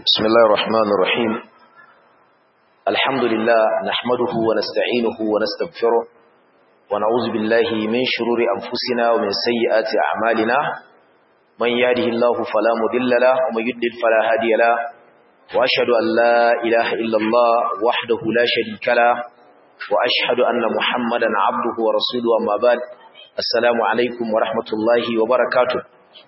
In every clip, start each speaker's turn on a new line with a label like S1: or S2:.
S1: بسم الله الرحمن الرحيم الحمد لله نحمده ونستعينه ونستغفره ونعوذ بالله من شرور أنفسنا ومن سيئات أعمالنا من يهده الله فلا مضل له ومن يضلل فلا هادي له وأشهد أن لا إله إلا الله وحده لا شريك له وأشهد أن محمدا عبده ورسوله أما بعد السلام عليكم ورحمة الله وبركاته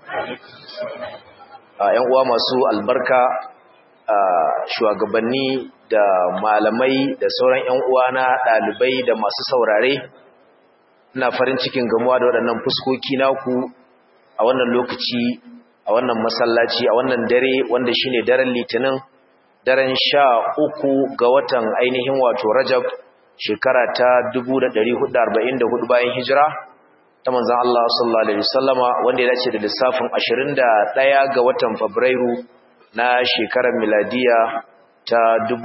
S1: ‘yan uwa masu albarka shugabanni da malamai da sauran ‘yan uwa na ɗalibai da masu saurare ina farin cikin gamuwa da waɗannan fuskoki naku a wannan lokaci a wannan masallaci a wannan dare wanda shine daren litinin daren sha uku ga watan ainihin wato rajab shekara ta 1444 bayan hijira ta manzan Allah sallallahu Alaihi wasallama wanda ya dace da lissafin 21 ga watan Fabrairu na shekarar miladiya ta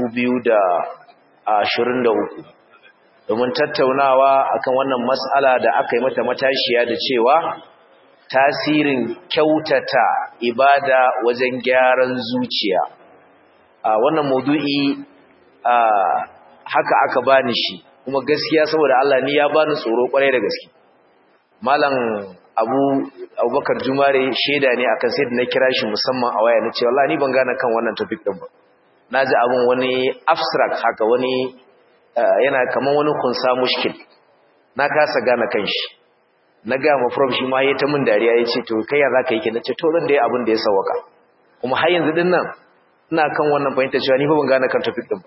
S1: 2023 domin tattaunawa akan wannan matsala da aka yi mata matashiya da cewa tasirin kyautata ibada wajen gyaran zuciya a wannan maudu'i haka aka bani shi kuma gaskiya saboda Allah ni ya bani tsoro kwarai da gaske malam abu abubakar jumare shaida ne akan sai da na kira shi musamman a waya na ce wallahi ni ban gane kan wannan topic din ba na ji abin wani abstract haka wani yana kaman wani kunsa mushkil na kasa gane kan shi na ga ma prof shi ma yayi ta min dariya yace to kai ya zaka yi ke nace to zan dai abin da ya sawaka kuma har yanzu din nan ina kan wannan fahimta cewa ni fa ban gane kan topic din ba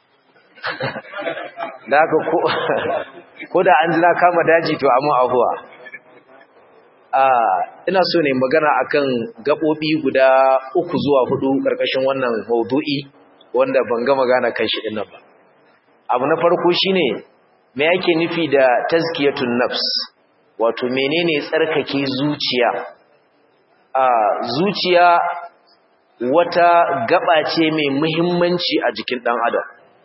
S1: da haka ko ko da an ji na kama daji to amma abuwa ina so ne magana akan gaɓoɓi guda uku zuwa hudu ƙarƙashin wannan maudu'i wanda ban ga magana kan shi dinnan ba abu na farko shine me yake nufi da tazkiyatun nafs wato menene tsarkake zuciya a zuciya wata gaba ce mai muhimmanci a jikin dan adam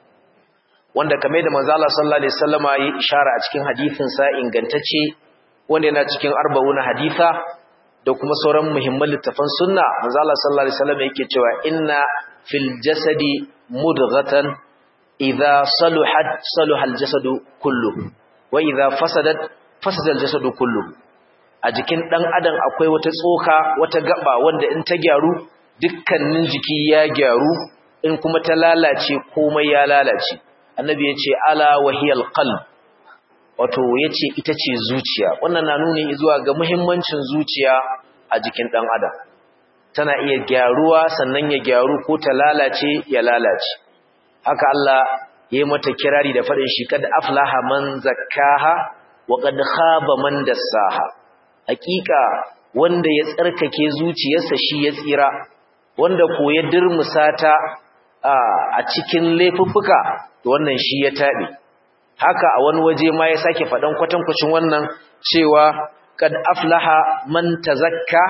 S1: wanda kamar da manzo Allah sallallahu alaihi wasallama ya ishara a cikin hadisin sa ingantacce wanda yana cikin arba'una haditha da kuma sauran muhimman littafan sunna manzo Allah sallallahu alaihi wasallam yake cewa inna fil jasadi mudghatan idha saluhat saluha al jasadu kulluhu wa idha fasadat fasada al jasadu kulluhu a jikin dan adam akwai wata tsoka wata gaba wanda in ta gyaru dukkanin jiki ya gyaru in kuma ta lalace komai ya lalace annabi yace ala wahiyal qalb wato yace ita ce zuciya wannan na nuni zuwa ga muhimmancin zuciya a jikin dan adam tana iya gyaruwa sannan ya gyaru ko ta lalace ya lalace haka Allah yayi mata kirari da fadin shi kad aflaha man zakkaha wa qad khaba man dassaha hakika wanda ya tsarkake zuciyarsa shi ya tsira wanda ko ya dirmusata a cikin laifuffuka to wannan shi ya tabe haka a wani waje ma ya sake faɗan kwatankwacin wannan cewa kad aflaha man tazakka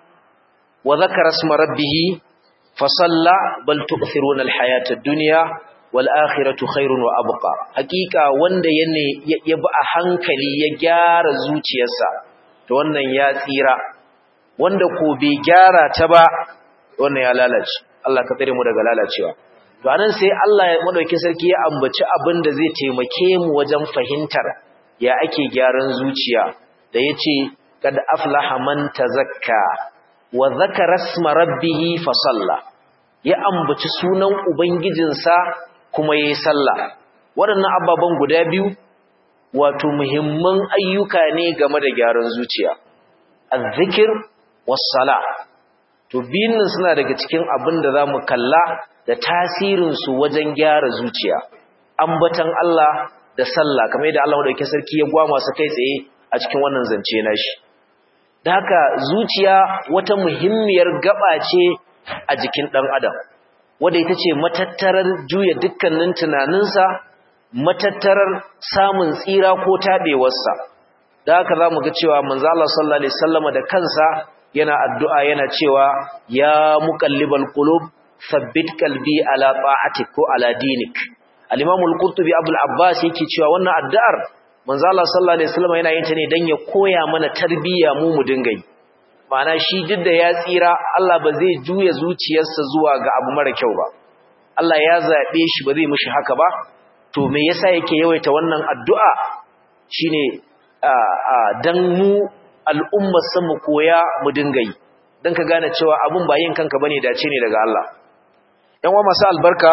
S1: wa zakara isma rabbih fa salla bal tu'thiruna al-hayata ad-dunya wal akhiratu khairun wa abqa hakika wanda yane ya bi a hankali ya gyara zuciyarsa to wannan ya tsira wanda ko bai gyara ta ba wannan ya lalace Allah ka tsare mu daga lalacewa to anan sai Allah ya madauki sarki ya ambaci abin da zai taimake mu wajen fahimtar ya ake gyaran zuciya da yace kad aflaha man tazakka wa zakara isma rabbih fa salla ya ambaci sunan ubangijinsa kuma yayi sallah waɗannan ababan guda biyu wato muhimman ayyuka ne game da gyaran zuciya azzikir was sala to biyun suna daga cikin abin da zamu kalla da tasirinsu wajen gyara zuciya ambatan Allah da sallah kamar yadda Allah madaukakin sarki ya gwama su kai tsaye a cikin wannan zance nashi da haka zuciya wata muhimmiyar gaba ce a jikin dan adam wanda ita ce matattarar juya dukkanin tunaninsa matattarar samun tsira ko tabewarsa da haka zamu ga cewa manzo Allah sallallahu alaihi wasallama da kansa yana addu'a yana cewa ya muqallibal qulub sabbit kalbi ala ta'atik ko ala dinik al-imam al-qurtubi abul abbas yake cewa wannan addu'ar manzo Allah sallallahu alaihi wasallam yana yin ta ne dan ya koya mana tarbiyya mu mu dinga yi ma'ana shi duk da ya tsira Allah ba zai juya zuciyarsa zuwa ga abu mara kyau ba Allah ya zaɓe shi ba zai mishi haka ba to me yasa yake yawaita wannan addu'a shine dan mu al'ummar sa mu koya mu dinga yi dan ka gane cewa abun ba yin kanka bane dace ne daga Allah yan wa masu albarka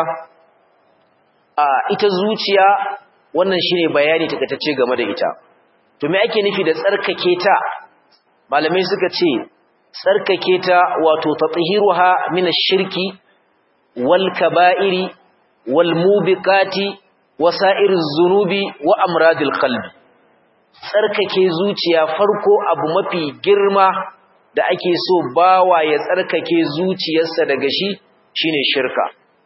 S1: a ita zuciya wannan shine bayani takatacce game da ita to me ake nufi da tsarkake ta malamai suka ce tsarkake ta wato tathiruha min ash-shirki wal kaba'iri wal mubiqati wasa'ir az-zunubi wa amradil qalbi tsarkake zuciya farko abu mafi girma da ake so bawa ya tsarkake zuciyarsa daga shi shine shirka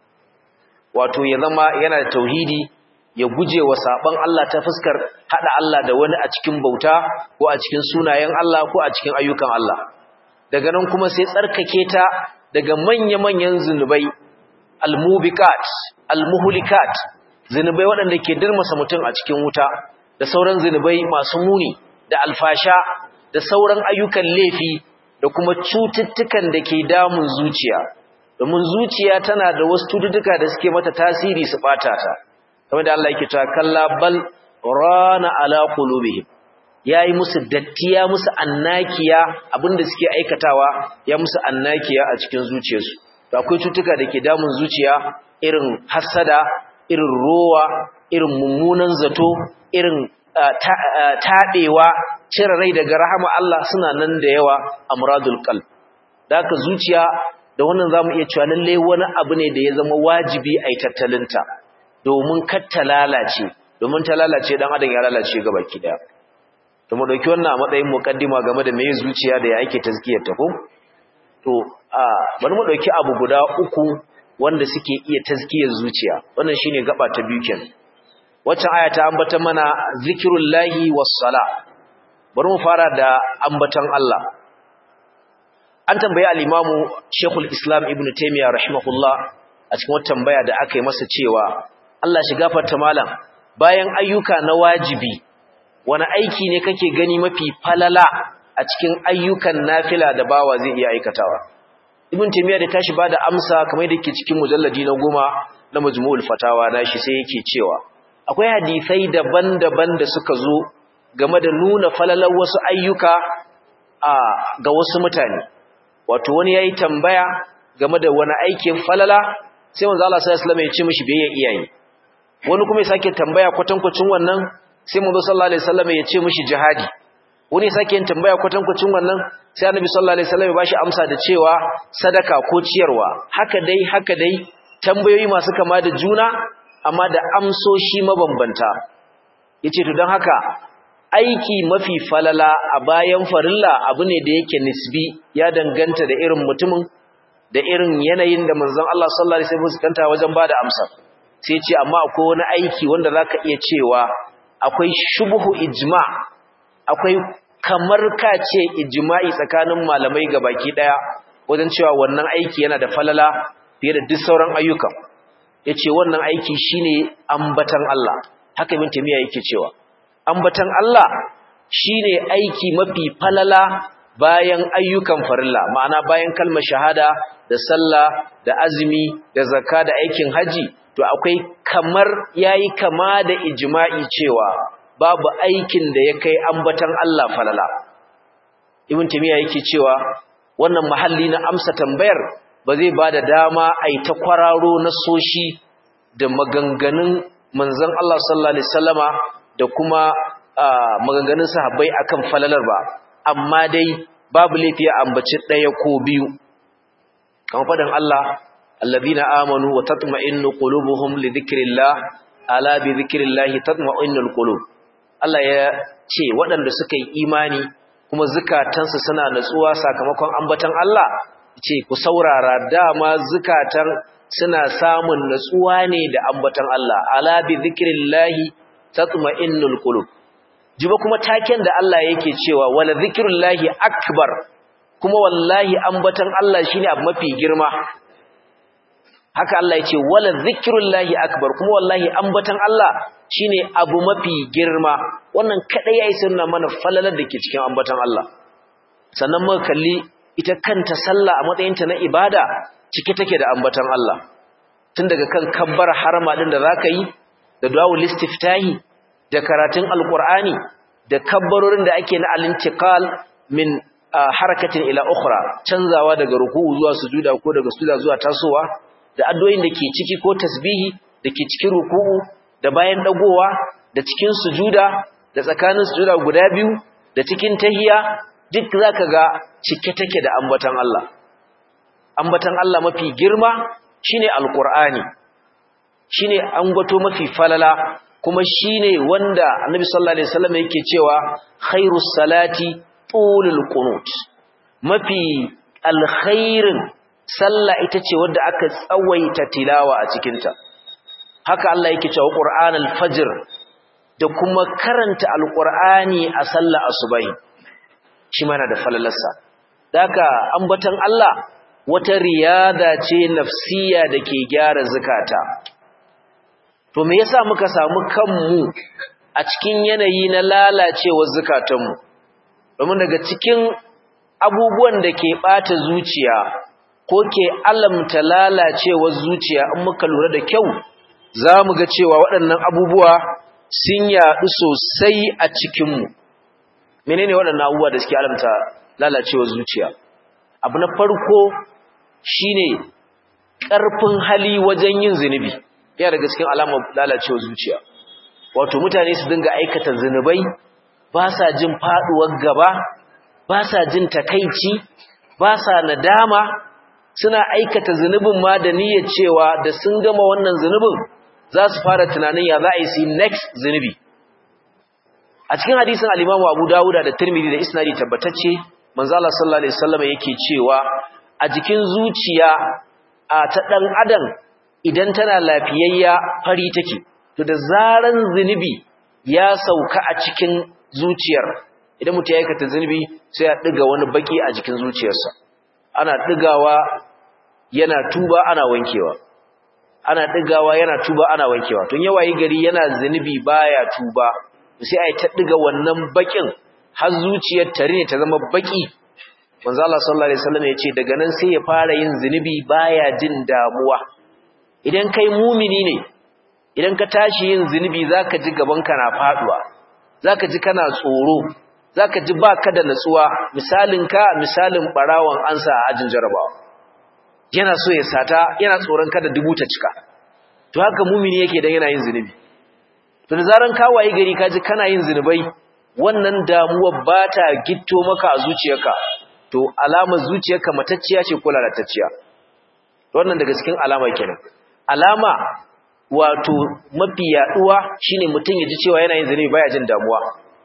S1: wato ya zama yana da tauhidi ya guje wa saban Allah ta fuskar hada Allah da wani a cikin bauta ko a cikin sunayen Allah ko a cikin ayyukan Allah daga nan kuma sai tsarkake ta daga manya-manyan zunubai almubiqat almuhlikat zunubai waɗanda ke dirmasa mutum a cikin wuta da sauran zunubai masu muni da alfasha da sauran ayyukan laifi da kuma cututtukan da ke damun zuciya domin zuciya tana da wasu cututtuka da suke mata tasiri su bata ta kamar da Allah yake cewa kalla bal rana ala qulubihim yayi musu dattiya musu annakiya abinda suke aikatawa ya musu annakiya a cikin zuciyarsu to akwai cutuka da ke damun zuciya irin hasada irin rowa irin mummunan zato irin taɗewa cire rai daga rahama Allah suna nan da yawa amradul qalb da haka zuciya da wannan zamu iya cewa lalle wani abu ne da ya zama wajibi a yi tattalinta domin kar ta lalace domin ta lalace dan adam ya lalace gabaki daya to mu dauki wannan a matsayin muqaddima game da meye zuciya da ya ake tazkiyar ta ko to a bari mu dauki abu guda uku wanda suke iya tazkiyar zuciya wannan shine gaba ta biyu kenan wacce aya ta ambata mana zikrullahi was-sala bari mu fara da ambatan Allah an tambaye al-imamu Sheikhul Islam Ibn Taymiyyah rahimahullah a cikin wata tambaya da aka yi masa cewa Allah shi gafarta malam bayan ayyuka na wajibi wani aiki ne kake gani mafi falala a cikin ayyukan nafila da bawa zai iya aikatawa Ibn Taymiyyah da tashi bada amsa kamar da yake cikin mujalladi na goma na Majmu'ul Fatawa nashi sai yake cewa akwai hadisai daban-daban da suka zo game da nuna falalar wasu ayyuka a ga wasu mutane wato wani yayi tambaya game da wani aikin falala sai manzo Allah sallallahu alaihi wasallam ya ce mishi bai iyaye wani kuma ya sake tambaya kwatankwacin wannan sai manzo sallallahu alaihi wasallam ya ce mishi jihadi wani ya sake yin tambaya kwatankwacin wannan sai annabi sallallahu alaihi wasallam ya bashi amsa da cewa sadaka ko ciyarwa haka dai haka dai tambayoyi masu kama da juna amma da amsoshi mabambanta yace to dan haka aiki mafi falala a bayan farilla abu ne da yake nisbi ya danganta da irin mutumin da irin yanayin da manzon Allah sallallahu alaihi wasallam fuskanta wajen bada amsa sai ce amma akwai wani aiki wanda zaka iya cewa akwai shubhu ijma akwai kamar ka ce ijma'i tsakanin malamai gabaki daya wajen cewa wannan aiki yana da falala fiye da duk sauran ayyuka yace wannan aiki shine ambatan Allah haka ibn tamiya yake cewa ambatan Allah shine aiki mafi falala bayan ayyukan farilla ma'ana bayan kalmar shahada da sallah da azumi da zakka da aikin haji to akwai kamar yayi kama da ijma'i cewa babu aikin da ya kai ambatan Allah falala ibn tamiya yake cewa wannan mahalli na amsa tambayar ba zai bada dama ai ta kwararo na soshi da maganganun manzon Allah sallallahu alaihi wasallama da kuma maganganun sahabbai akan falalar ba amma dai babu laifi a ambaci ɗaya ko biyu kamar faɗin Allah allazina amanu wa tatma'innu qulubuhum li dhikrillah ala bi dhikrillah tatma'innul qulub Allah ya ce waɗanda suka yi imani kuma zukatansu suna natsuwa sakamakon ambatan Allah ce ku saurara dama zukatan suna samun natsuwa ne da ambatan Allah ala bi dhikrillah tatma'innul qulub jiba kuma taken da Allah yake cewa wala zikrullahi akbar kuma wallahi ambatan Allah shine abu mafi girma haka Allah yace wala zikrullahi akbar kuma wallahi ambatan Allah shine abu mafi girma wannan kadai yayi sunna mana falalar dake cikin ambatan Allah sannan muka kalli ita kanta sallah a matsayinta na ibada cike take da ambatan Allah tun daga kan kabbar harama din da zaka yi da du'aul istiftahi da karatun alqur'ani da kabbarorin da ake na al-intiqal min harakatin ila ukhra canzawa daga ruku'u zuwa sujuda ko daga sujuda zuwa tasowa da addu'o'in da ke ciki ko tasbihi da ke cikin ruku'u da bayan dagowa da cikin sujuda da tsakanin sujuda guda biyu da cikin tahiya duk zaka ga cike take da ambatan Allah ambatan Allah mafi girma shine alqur'ani shine ambato mafi falala kuma shine wanda annabi sallallahu alaihi wasallam yake cewa khairus salati tulul qunut mafi alkhairin sallah ita ce wadda aka tsawaita tilawa a cikin ta haka Allah yake cewa qur'anul fajr da kuma karanta alqur'ani a sallah asubai shi mana da falalarsa daka ambatan Allah wata riyada ce nafsiya dake gyara zakata to me yasa muka samu kanmu a cikin yanayi na lalacewar zakatanmu domin daga cikin abubuwan da ke bata zuciya ko ke alamta lalacewar zuciya in muka lura da kyau za mu ga cewa waɗannan abubuwa sun yaɗu sosai a cikinmu menene waɗannan abubuwa da suke alamta lalacewar zuciya abu na farko shine ƙarfin hali wajen yin zunubi yana daga cikin alamar lalacewar zuciya wato mutane su dinga aikata zunubai ba sa jin faduwar gaba ba sa jin takaici ba sa nadama suna aikata zunubin ma da niyyar cewa da sun gama wannan zunubin za su fara tunanin ya za a yi su next zunubi a cikin hadisin al-Imam Abu Dawud da Tirmidhi da isnadi tabbatacce manzo Allah sallallahu alaihi wasallam yake cewa a jikin zuciya a ta dan adam idan tana lafiyayya fari take to da zaran zunubi ya sauka a cikin zuciyar idan mutum ya aikata zunubi sai ya diga wani baki a jikin zuciyarsa ana digawa yana tuba ana wankewa ana digawa yana tuba ana wankewa tun yawayi gari yana zunubi baya tuba sai ai ta diga wannan bakin har zuciyar tare ne ta zama baki manzo Allah sallallahu alaihi wasallam ya ce daga nan sai ya fara yin zunubi baya jin damuwa idan kai mumini ne idan ka tashi yin zunubi zaka ji gabanka na faduwa zaka ji kana tsoro zaka ji baka da natsuwa misalin ka misalin barawon ansa a ajin jarabawa yana so ya sata yana tsoron kada dubu ta cika to haka mumini yake dan yana yin zunubi to da zaran ka wayi gari ka ji kana yin zunubai wannan damuwa ba ta gitto maka a zuciyarka to alamar zuciyarka matacciya ce ko lalatacciya wannan daga cikin alama kenan alama wato mafi yaduwa shine mutum ya ji cewa yana yin zunubi baya jin damuwa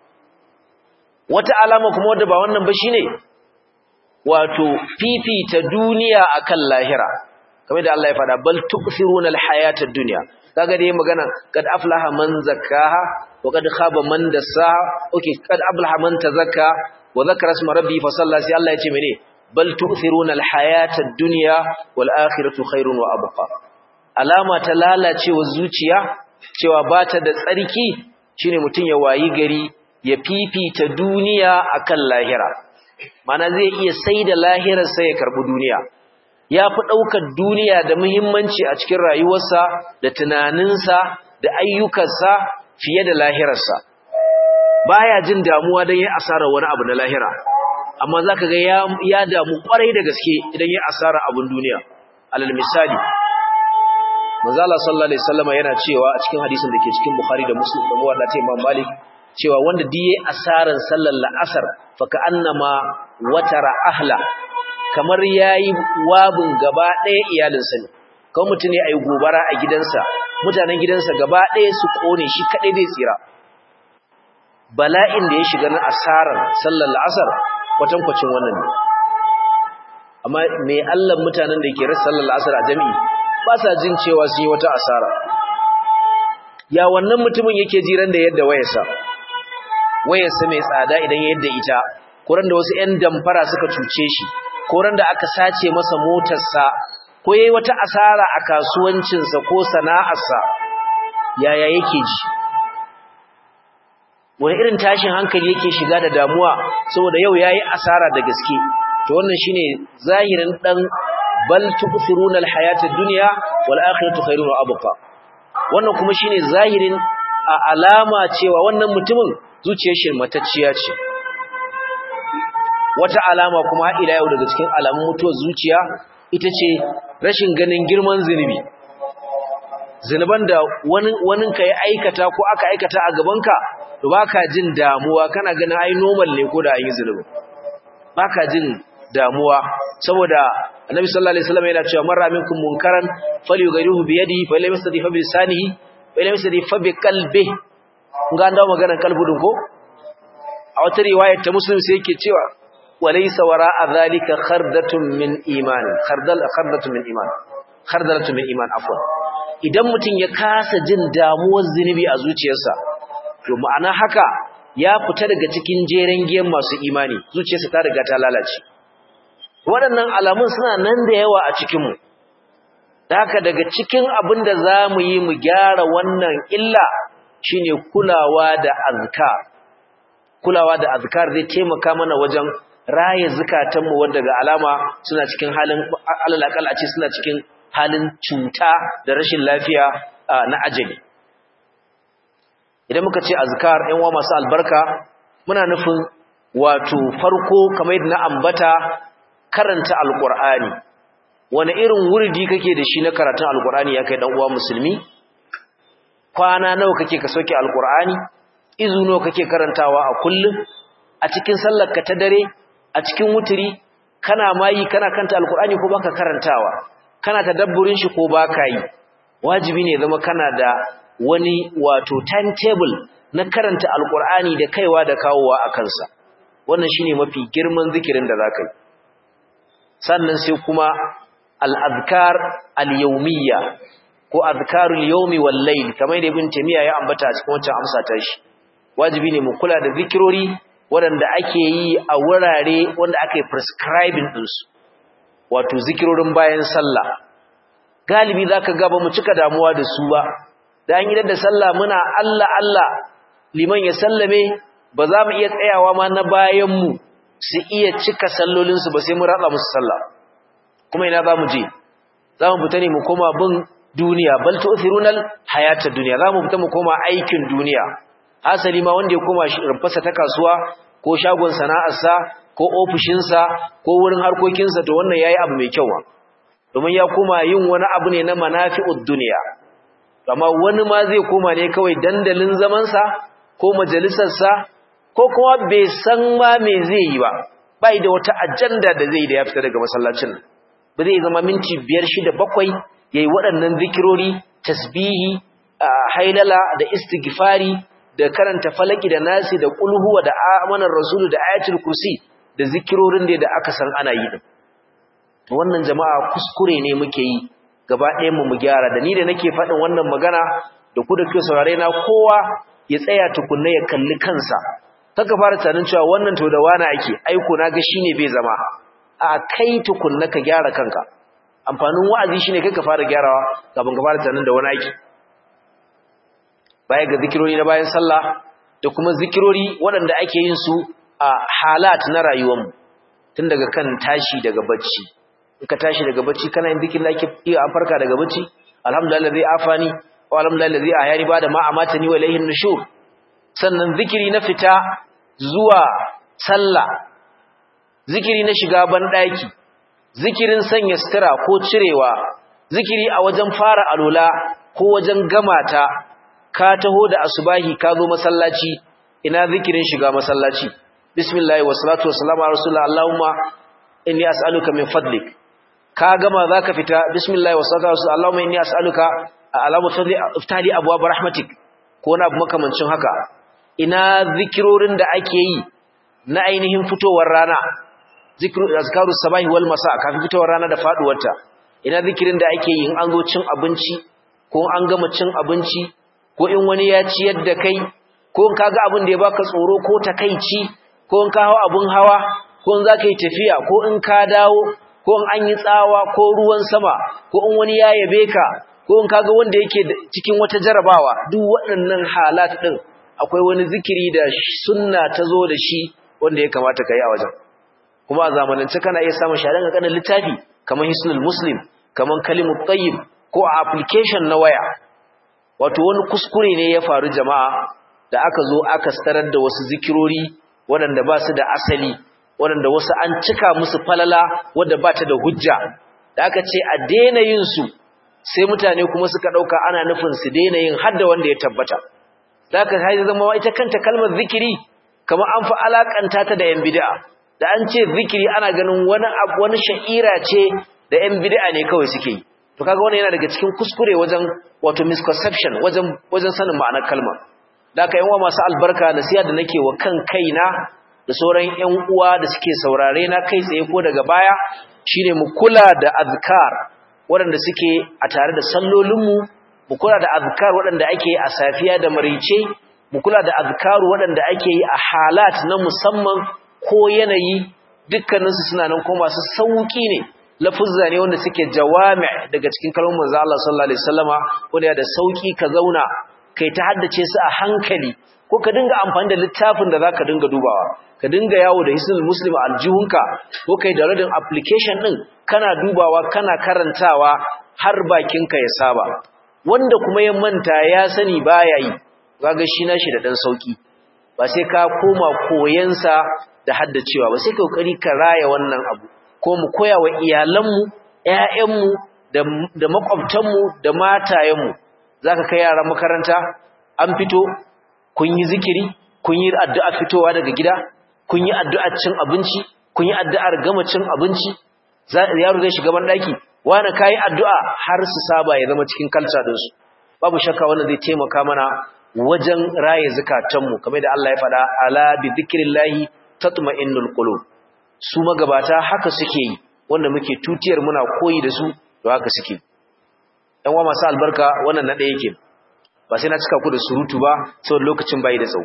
S1: wata alama kuma wanda ba wannan ba shine wato fifita duniya akan lahira kamar da Allah ya faɗa bal tu'thiruna al-hayata ad-dunya kaga dai magana kad aflaha man zakkaha wa kad khaba man dassaha okay kad aflaha man tazakka wa zakara isma rabbi fa salla sai Allah ya ce mene bal tu'thiruna al-hayata ad-dunya wal akhiratu khairun wa abqa alama ta lalacewa zuciya cewa bata da tsarki shine mutun ya wayi gari ya fifita duniya akan lahira mana zai iya saida lahirar sai ya karbi duniya ya fi ɗaukar duniya da muhimmanci a cikin rayuwarsa da tunaninsa da ayyukansa fiye da lahirarsa baya jin damuwa don ya asara wani abu na lahira amma za ka ga ya damu ƙwarai da gaske idan ya asara abin duniya alal misali manzala sallallahu alaihi wasallam yana cewa a cikin hadisin da ke cikin bukhari da muslim da muwadda ta imam malik cewa wanda diye asaran sallar la'asar fa ka annama watara ahla kamar yayi wabin gaba ɗaya iyalinsa ne kawai mutum ne ayi gobara a gidansa mutanen gidansa gaba ɗaya su kone shi kadai zai tsira bala'in da ya shiga na asarar sallar la'asar kwatankwacin wannan ne amma me Allah mutanen da ke rasa sallar la'asar a jami'i ba sa jin cewa sun yi wata asara ya wannan mutumin yake jiran da yadda wayarsa wayarsa mai tsada idan ya yadda ita kuran da wasu 'yan damfara suka cuce shi koran da aka sace masa motarsa ko yayi wata asara a kasuwancinsa ko sana'arsa yaya yake ji wani irin tashin hankali yake shiga da damuwa saboda yau yayi asara da gaske to wannan shine zahirin dan bal tu'thiruna al-hayata ad-dunya wal akhiratu khairun wa abqa wannan kuma shine zahirin a alama cewa wannan mutumin zuciyar shi matacciya ce wata alama kuma har ila yau daga cikin alamun mutuwar zuciya ita ce rashin ganin girman zinubi zinuban da wani wani ka ya aikata ko aka aikata a gabanka to baka jin damuwa kana ganin ai normal ne ko da an yi zinubi baka jin damuwa saboda annabi sallallahu alaihi wasallam yana cewa marra minkum munkaran falyughayyihu bi yadihi fa lam yastati fa bi lisanihi fa lam yastati fa bi qalbihi kun ga an dawo maganar kalbudin ko a wata riwayar ta muslim sai yake cewa walaysa wara'a dhalika khardatun min iman khardal khardatun min iman khardalatun min iman afwan idan mutum ya kasa jin damuwar zinubi a zuciyarsa to ma'ana haka ya fita daga cikin jeren giyan masu imani zuciyarsa ta riga ta lalace waɗannan alamun suna nan da yawa a cikinmu haka daga cikin abin da za mu yi mu gyara wannan illa shine kulawa da azkar kulawa da azkar zai taimaka mana wajen raye zukatanmu wanda ga alama suna cikin halin alalakal a ce suna cikin halin cuta da rashin lafiya na ajali idan muka ce azkar ƴan uwa masu albarka muna nufin wato farko kamar yadda na ambata karanta alqur'ani wani irin wurdi kake da shi na karatun alqur'ani ya kai dan uwa musulmi kwana nawa kake ka soke alqur'ani izu nawa kake karantawa a kullum a cikin sallar ka ta dare a cikin wuturi kana mayi kana kanta alqur'ani ko baka karantawa kana tadabburin shi ko baka yi wajibi ne zama kana da wani wato timetable na karanta alqur'ani da kaiwa da kawowa a kansa wannan shine mafi girman zikirin da zaka yi sannan sai kuma al-azkar al-yawmiyya ko azkarul yawmi wal layl kamar da ibn tamiya ya ambata a cikin wancan amsa ta shi wajibi ne mu kula da zikirori waɗanda ake yi a wurare wanda aka yi prescribing ɗinsu wato zikirorin bayan sallah galibi za ka gaba mu cika damuwa da su ba da an yi da sallah muna Allah Allah liman ya sallame ba za mu iya tsayawa ma na bayanmu su iya cika sallolinsu ba sai mu ratsa musu sallah kuma ina za mu je za mu fita ne mu koma bin duniya bal tu'thirunal hayatad dunya za mu fita mu koma aikin duniya hasali ma wanda ya koma rumfarsa ta kasuwa ko shagon sana'arsa ko ofishinsa ko wurin harkokinsa to wannan yayi abu mai kyau domin ya koma yin wani abu ne na manafi'ud dunya amma wani ma zai koma ne kawai dandalin zamansa ko majalisarsa ko kuma bai san ma me zai yi ba bai da wata ajanda da zai da ya fita daga masallacin ba zai zama minti biyar shida bakwai yayi waɗannan zikirori tasbihi hailala da istighfari da karanta falaki da nasi da kulhuwa da amanar rasulu da ayatul kursi da zikirorin da aka san ana yi din wannan jama'a kuskure ne muke yi gaba ɗayan mu mu gyara da ni da nake faɗin wannan magana da ku da kuke saurare na kowa ya tsaya tukunna ya kalli kansa kaka fara tunanin cewa wannan to da wani ake aiko na ga shine bai zama a kai tukunna ka gyara kanka amfanin wa'azi shine kai ka fara gyarawa kafin ka fara tunanin da wani ake baya ga zikirori na bayan sallah da kuma zikirori waɗanda ake yin su a halat na rayuwarmu tun daga kan tashi daga bacci in ka tashi daga bacci kana yin zikirin da ake iya an farka daga bacci alhamdulillah zai afani wa alhamdulillah zai ayani ba da ma amata ni wa ilayhin nushur sannan zikiri na fita zuwa sallah zikiri na shiga banɗaki zikirin sanya sutura ko cirewa zikiri a wajen fara alula ko wajen gamata ka taho da asubahi ka zo masallaci ina zikirin shiga masallaci bismillah wa salatu wa salamu ala rasulillah allahumma inni as'aluka min fadlik ka gama zaka fita bismillah wa salatu wa salamu allahumma inni as'aluka alamu fadli iftali abwaab rahmatik ko na makamancin haka ina zikirorin da ake yi na ainihin fitowar rana zikru azkaru sabahi wal masa kafin fitowar rana da faduwarta ina zikirin da ake yi in an zo cin abinci ko an gama cin abinci ko in wani ya ciyar da kai ko in kaga abin da ya baka tsoro ko takeici ko in ka hawa abun hawa ko in zaka yi tafiya ko in ka dawo ko in an yi tsawa ko ruwan sama ko in wani ya yabe ka ko in kaga wanda yake cikin wata jarabawa duk waɗannan halat din akwai wani zikiri da sunna ta zo da shi wanda ya kamata ka yi a wajen kuma a zamanance kana iya samun shaɗan ƙanƙanin littafi kamar hisnul muslim kamar kalimut tayyib ko a application na waya wato wani kuskure ne ya faru jama'a da aka zo aka starar da wasu zikirori waɗanda ba su da asali waɗanda wasu an cika musu falala wadda ba ta da hujja da aka ce a daina yin su sai mutane kuma suka ɗauka ana nufin su daina yin hadda wanda ya tabbata da aka haizu zama ita kanta kalmar zikiri kamar an fi alakanta ta da yan bid'a da an ce zikiri ana ganin wani abu wani sha'ira ce da yan bid'a ne kawai suke yi to kaga wannan yana daga cikin kuskure wajen wato misconception wajen wajen sanin ma'anar kalmar da aka yan uwa masu albarka da siya da nake wa kan kaina da sauran yan uwa da suke saurare na kai tsaye ko daga baya shine mu kula da azkar waɗanda suke a tare da sallolinmu mu kula da azkar waɗanda ake a safiya da marice mu kula da azkaru waɗanda ake yi a halat na musamman ko yanayi dukkaninsu suna nan ko masu sauki ne lafuzza ne wanda suke jawami daga cikin kalmar manzo Allah sallallahu alaihi wasallama wanda da sauki ka zauna kai ta haddace su a hankali ko ka dinga amfani da littafin da zaka dinga dubawa ka dinga yawo da hisnul muslim aljihunka ko kai da radin application din kana dubawa kana karantawa har bakinka ya saba wanda kuma ya manta ya sani baya yi kaga shi nashi da dan sauki ba sai ka koma koyansa da haddacewa ba sai ka kokari ka raya wannan abu ko mu koya wa iyalanmu ƴaƴanmu da da makwabtanmu da matayenmu zaka kai yara makaranta an fito kun yi zikiri kun yi addu'a fitowa daga gida kun yi addu'ar cin abinci kun yi addu'ar gama cin abinci yaro zai shiga ban daki wani kayi addu'a har su saba ya zama cikin kalca din su babu shakka wannan zai taimaka mana wajen raye zakatanmu kamar da Allah ya faɗa ala bi dhikrillahi tatma'innul qulub su magabata haka suke yi wanda muke tutiyar muna koyi da su to haka suke ɗan wa masu albarka wannan na ɗaya yake ba sai na cika ku da surutu ba saboda lokacin bai da tsawo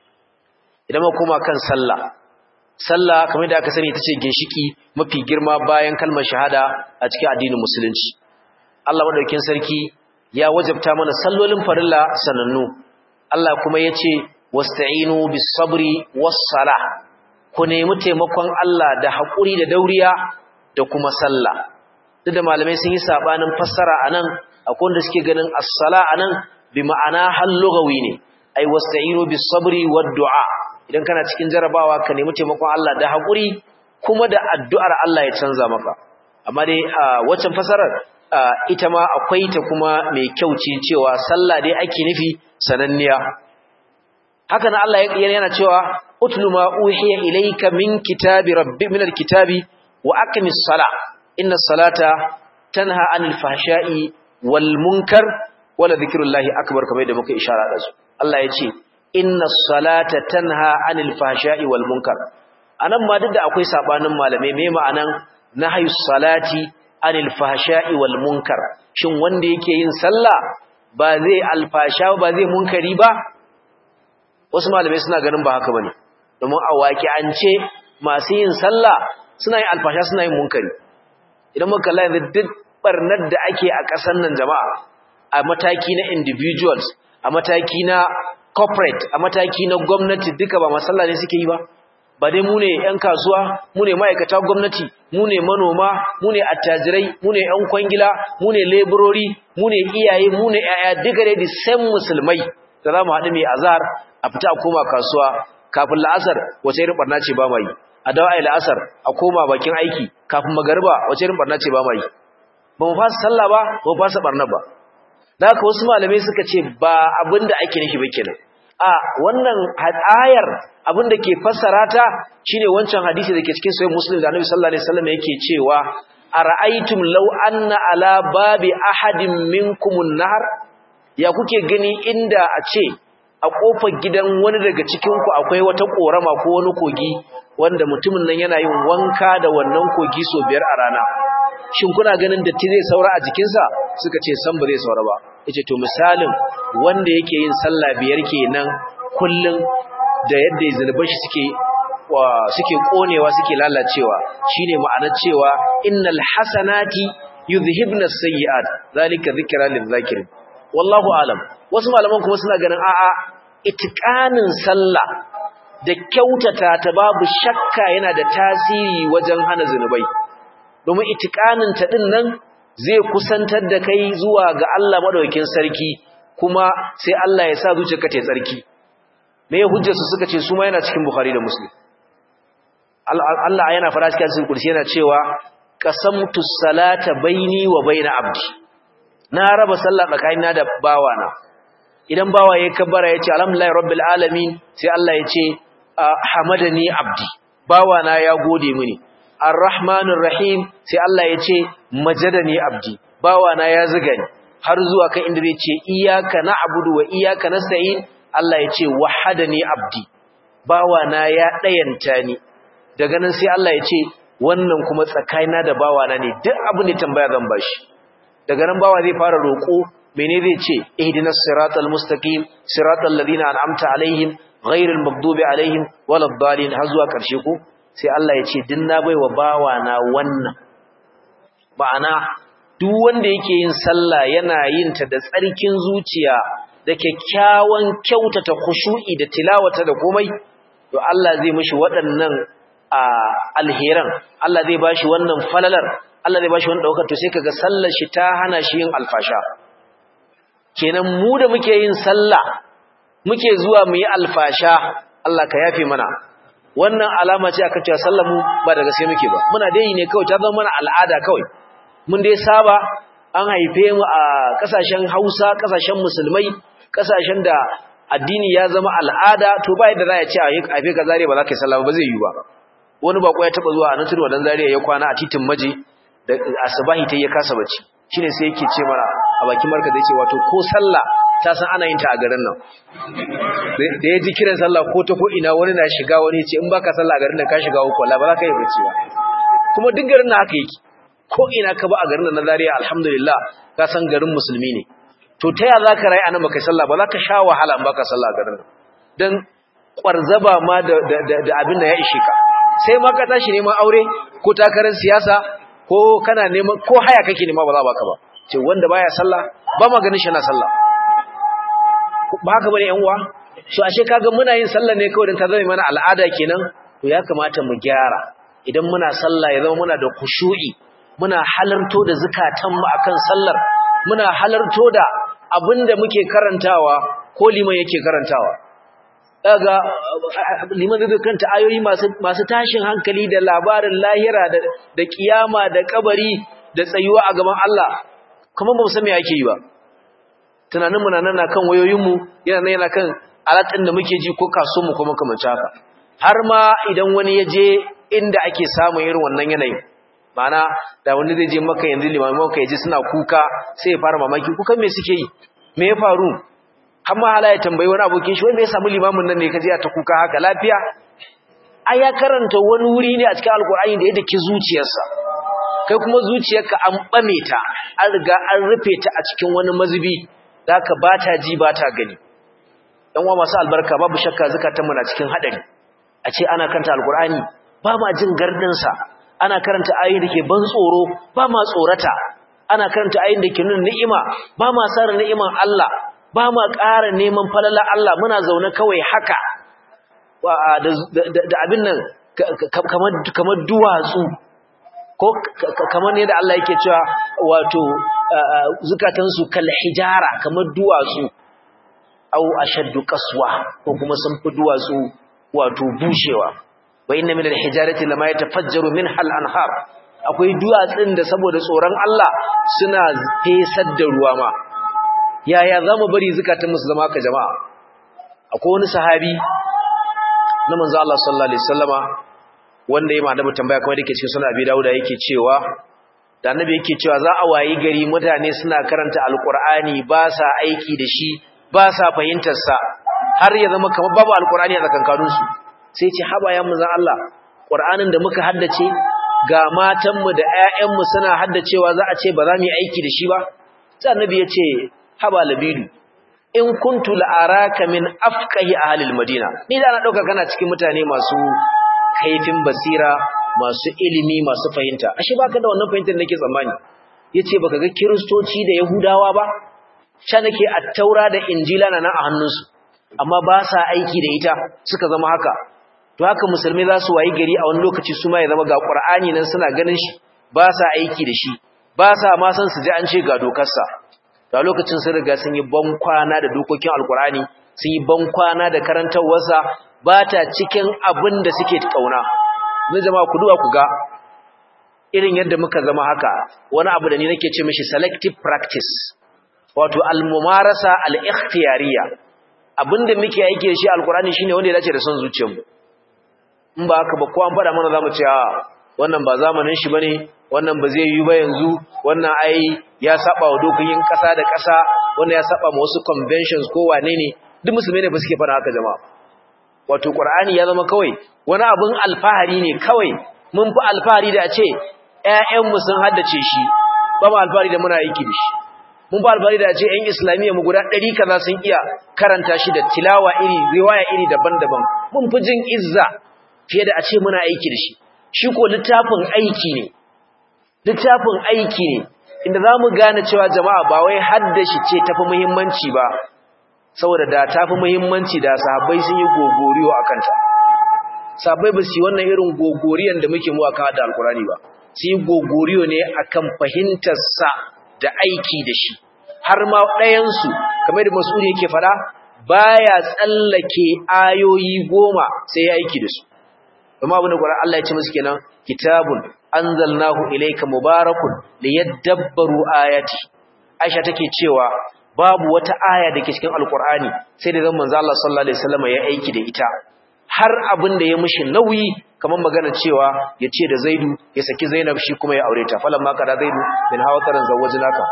S1: idan ma koma kan sallah sallah kamar da aka sani ita ce ginshiki mafi girma bayan kalmar shahada a cikin addinin musulunci Allah madaukakin sarki ya wajabta mana sallolin farilla sanannu Allah kuma yace wasta'inu bis sabri was salah ku nemi taimakon Allah da hakuri da dauriya da kuma sallah duk da malamai sun yi sabanin fassara anan akwai wanda suke ganin as-sala anan bi ma'ana hal lughawi ne ai wasta'inu bis sabri wad du'a idan kana cikin jarabawa ka nemi taimakon Allah da hakuri kuma da addu'ar Allah ya canza maka amma dai waccan fasarar ita ma akwai ta kuma mai kyau ce cewa sallah dai ake nufi sananniya haka nan Allah yana cewa utlu ma uhiya ilayka min kitabi rabbi min alkitabi wa aqimis sala inna salata tanha anil fahsha'i wal munkar wala dhikrullahi akbar kamar da muka ishara da su Allah ya ce inna salata tanha anil fahsha'i wal munkar anan ma duk da akwai sabanin malamai me ma'anan nahyu salati anil fahsha'i wal munkar shin wanda yake yin sallah ba zai alfasha ba zai munkari ba wasu malamai suna ganin ba haka bane domin a waki an ce masu yin sallah suna yin alfasha suna yin munkari idan muka kalla yanzu duk barnar da ake a ƙasar nan jama'a a mataki na individuals a mataki na corporate a mataki na gwamnati duka ba masalla ne suke yi ba ba dai mu ne 'yan kasuwa mu ne ma'aikata gwamnati mu ne manoma mu ne attajirai mu ne 'yan kwangila mu ne leburori mu ne iyaye mu ne 'ya'ya duka dai san musulmai da za mu haɗu mai azar a fita a koma kasuwa kafin la'asar wace irin barna ce ba mai a dawo a yi la'asar a koma bakin aiki kafin magariba wace irin barna ce ba mai ba mu fasa sallah ba ba mu fasa barna ba da haka wasu malamai suka ce ba abin da ake nufi ba kenan a wannan ayar abin da ke fassara ta shine wancan hadisi da ke cikin sahih muslim da annabi sallallahu alaihi wasallam yake cewa ara'aytum law anna ala babi ahadin minkumun nahar ya kuke gani inda a ce a kofar gidan wani daga cikin ku akwai wata korama ko wani kogi wanda mutumin nan yana yin wanka da wannan kogi so biyar a rana shin kuna ganin datti zai saura a jikinsa suka ce san ba zai saura ba yace to misalin wanda yake yin sallah biyar kenan kullun da yadda zunuban shi suke suke konewa suke lalacewa shine ma'anar cewa innal hasanati yuzhibna as-sayyi'at zalika dhikra lil-zakirin wallahu alam wasu malaman kuma suna ganin a'a itikanin sallah da kyautata ta babu shakka yana da tasiri wajen hana zunubai domin itikanin ta din nan zai kusantar da kai zuwa ga Allah madaukakin sarki kuma sai Allah ya sa zuciyarka ta tsarki me hujjar su suka ce su ma yana cikin Bukhari da Muslim Allah yana fara cikin kursi yana cewa qasamtu salata baini wa baina abdi na raba sallah tsakanina da bawana idan bawa yayin kabbara yace alhamdulillahi rabbil alamin sai Allah yace hamadani abdi bawana ya gode mini arrahmanir rahim sai Allah yace majadani abdi bawana ya zuga ni har zuwa kan inda zai ce iyyaka na'budu wa iyyaka nasta'in Allah yace wahadani abdi bawana ya dayanta ni daga nan sai Allah yace wannan kuma tsakanina da bawana ne duk abin da tambaya zan bashi daga nan bawa zai fara roko mene zai ce ihdinas siratal mustaqim siratal ladina an'amta alaihim ghairil maghdubi alaihim waladdallin har zuwa karshe ko sai Allah ya ce din na baiwa bawa na wannan ma'ana duk wanda yake yin sallah yana yin ta da tsarkin zuciya da kyakkyawan kyautata khushu'i da tilawata da komai to Allah zai mishi waɗannan alheran Allah zai bashi wannan falalar Allah zai bashi wannan daukar to sai kaga sallar shi ta hana shi yin alfasha kenan mu da muke yin sallah muke zuwa mu yi alfasha Allah ka yafe mana wannan alama ce aka cewa sallar mu ba da gaske muke ba muna dai ne kawai ta zama mana al'ada kawai mun dai saba an haife mu a kasashen Hausa kasashen musulmai kasashen da addini ya zama al'ada to ba yadda za a ce a haife ka zare ba za ka yi sallah ba zai yi ba wani bako ya taba zuwa a nan turwa dan zariya ya kwana a titin maje da asubahi ta ya kasa bacci shine sai yake ce mana a bakin marka da yace wato ko sallah ta san ana yin ta a garin nan da ya ji kiran sallah ko ta ko ina wani na shiga wani ya ce in baka sallah a garin nan ka shiga uku wallahi ba za ka yi bacci ba kuma duk garin nan haka yake ko ina ka ba a garin nan na Zaria alhamdulillah ka san garin musulmi ne to ta ya zaka rayu anan baka sallah ba za ka sha wahala in baka sallah a garin nan dan kwarzaba ma da da abin da ya ishe ka sai ma ka tashi neman aure ko takarar siyasa ko kana neman ko haya kake nema ba za baka ba ce wanda baya sallah ba ma ganin shi na sallah ba haka bane yan uwa so ashe kaga muna yin sallah ne kawai dan ta zama mana al'ada kenan to ya kamata mu gyara idan muna sallah ya zama muna da khushu'i muna halarto da zakatan mu akan sallar muna halarto da abinda muke karantawa ko liman yake karantawa daga liman zai kanta ayoyi masu masu tashin hankali da labarin lahira da da kiyama da kabari da tsayuwa a gaban Allah kuma ba mu san me yake yi ba tunanin mu nan na kan wayoyin mu yana nan yana kan alatin da muke ji ko kaso mu kuma kamar haka har ma idan wani ya je inda ake samun irin wannan yanayin ma'ana da wani zai je maka yanzu limamin maka ya ji suna kuka sai ya fara mamaki kukan me suke yi me ya faru har ma hala ya tambayi wani abokin shi wanda ya samu limamin nan ne kaje ta kuka haka lafiya ai ya karanta wani wuri ne a cikin alkur'ani da ya dake zuciyarsa kai kuma zuciyarka an bame ta an riga an rufe ta a cikin wani mazubi zaka bata ji bata gani dan uwa masu albarka babu shakka zakatan mu na cikin hadari a ce ana karanta alkur'ani ba ma jin gardin sa ana karanta ayoyi dake ban tsoro ba ma tsorata ana karanta ayoyin dake nuna ni'ima ba ma sara ni'iman Allah ba ma ƙara neman falala Allah muna zaune kawai haka da abin nan kamar duwatsu ko kamar ne da Allah yake cewa wato zukatansu kal hijara kamar duwatsu au ashaddu qaswa ko kuma sun fi duwatsu wato bushewa wa inna min al-hijarati lama yatafajjaru minha al-anhar akwai duwatsun da saboda tsoron Allah suna fesar da ruwa ma yaya za mu bari zukatanmu su zama ka jama'a akwai wani sahabi na manzo Allah sallallahu alaihi wasallama wanda yayi annabi tambaya kamar yake cikin sunan Abi Dawud yake cewa da annabi yake cewa za a wayi gari mutane suna karanta alqur'ani ba sa aiki da shi ba sa fahimtar sa har ya zama kamar babu alqur'ani a tsakankanin su sai ce haba ya manzo Allah qur'anin da muka haddace ga matanmu da ƴaƴanmu suna haddacewa za a ce ba za mu yi aiki da shi ba sai annabi ya ce haba labidu in kuntu la'araka min afqahi ahli almadina ni da na dauka kana cikin mutane masu kaifin basira masu ilimi masu fahimta ashe baka da wannan fahimtar nake tsammani yace baka ga kristoci da yahudawa ba sha nake at-taura da injila na nan a hannunsu amma ba sa aiki da ita suka zama haka to haka musulmai za su wayi gari a wani lokaci su ma ya zama ga Qur'ani nan suna ganin shi ba sa aiki da shi ba sa ma san su ji an ce ga dokarsa to a lokacin sun riga sun yi ban kwana da dokokin alkur'ani sun yi ban kwana da karantarwarsa ba ta cikin abin da suke kauna zai jama'a ku duba ku ga irin yadda muka zama haka wani abu da ni nake ce mishi selective practice wato al-mumarasa al-ikhtiyariya abinda muke aiki da shi alkur'ani shine wanda ya dace da son zuciyarmu in ba haka ba ko an fada mana zamu ce a wannan ba zamanin shi bane wannan ba zai yi ba yanzu wannan ai ya saba wa dokokin kasa da kasa wannan ya saba ma wasu conventions ko wane ne duk musulmai ne ba suke fara haka jama'a wato qur'ani ya zama kawai wani abun alfahari ne kawai mun fi alfahari da a ce ƴaƴanmu sun haddace shi ba mu alfahari da muna aiki da shi mun fi alfahari da a ce ƴan islamiyya mu guda ɗari kaza sun iya karanta shi da tilawa iri riwaya iri daban-daban mun fi jin izza fiye da a ce muna aiki da shi shi ko littafin aiki ne littafin aiki ne inda za mu gane cewa jama'a ba wai haddashi ce tafi muhimmanci ba saboda da tafi muhimmanci da sahabbai sun yi gogoriyo a kanta sahabbai ba su yi wannan irin gogoriyan da muke mu akan da alkurani ba su yi gogoriyo ne akan fahimtarsa da aiki da shi har ma ɗayansu kamar da mas'udi yake faɗa baya tsallake ayoyi goma sai ya aiki da su kuma abin da Qur'an Allah ya ce musu kenan kitabun anzalnahu ilayka mubarakun liyadabbaru ayati Aisha take cewa babu wata aya dake cikin Alqur'ani sai da zan manzo Allah sallallahu alaihi wasallam ya aiki da ita har abin da ya mishi nauyi kamar magana cewa ya ce da Zaidu ya saki Zainab shi kuma ya aure ta falamma kada Zaidu min hawataran zawajnaka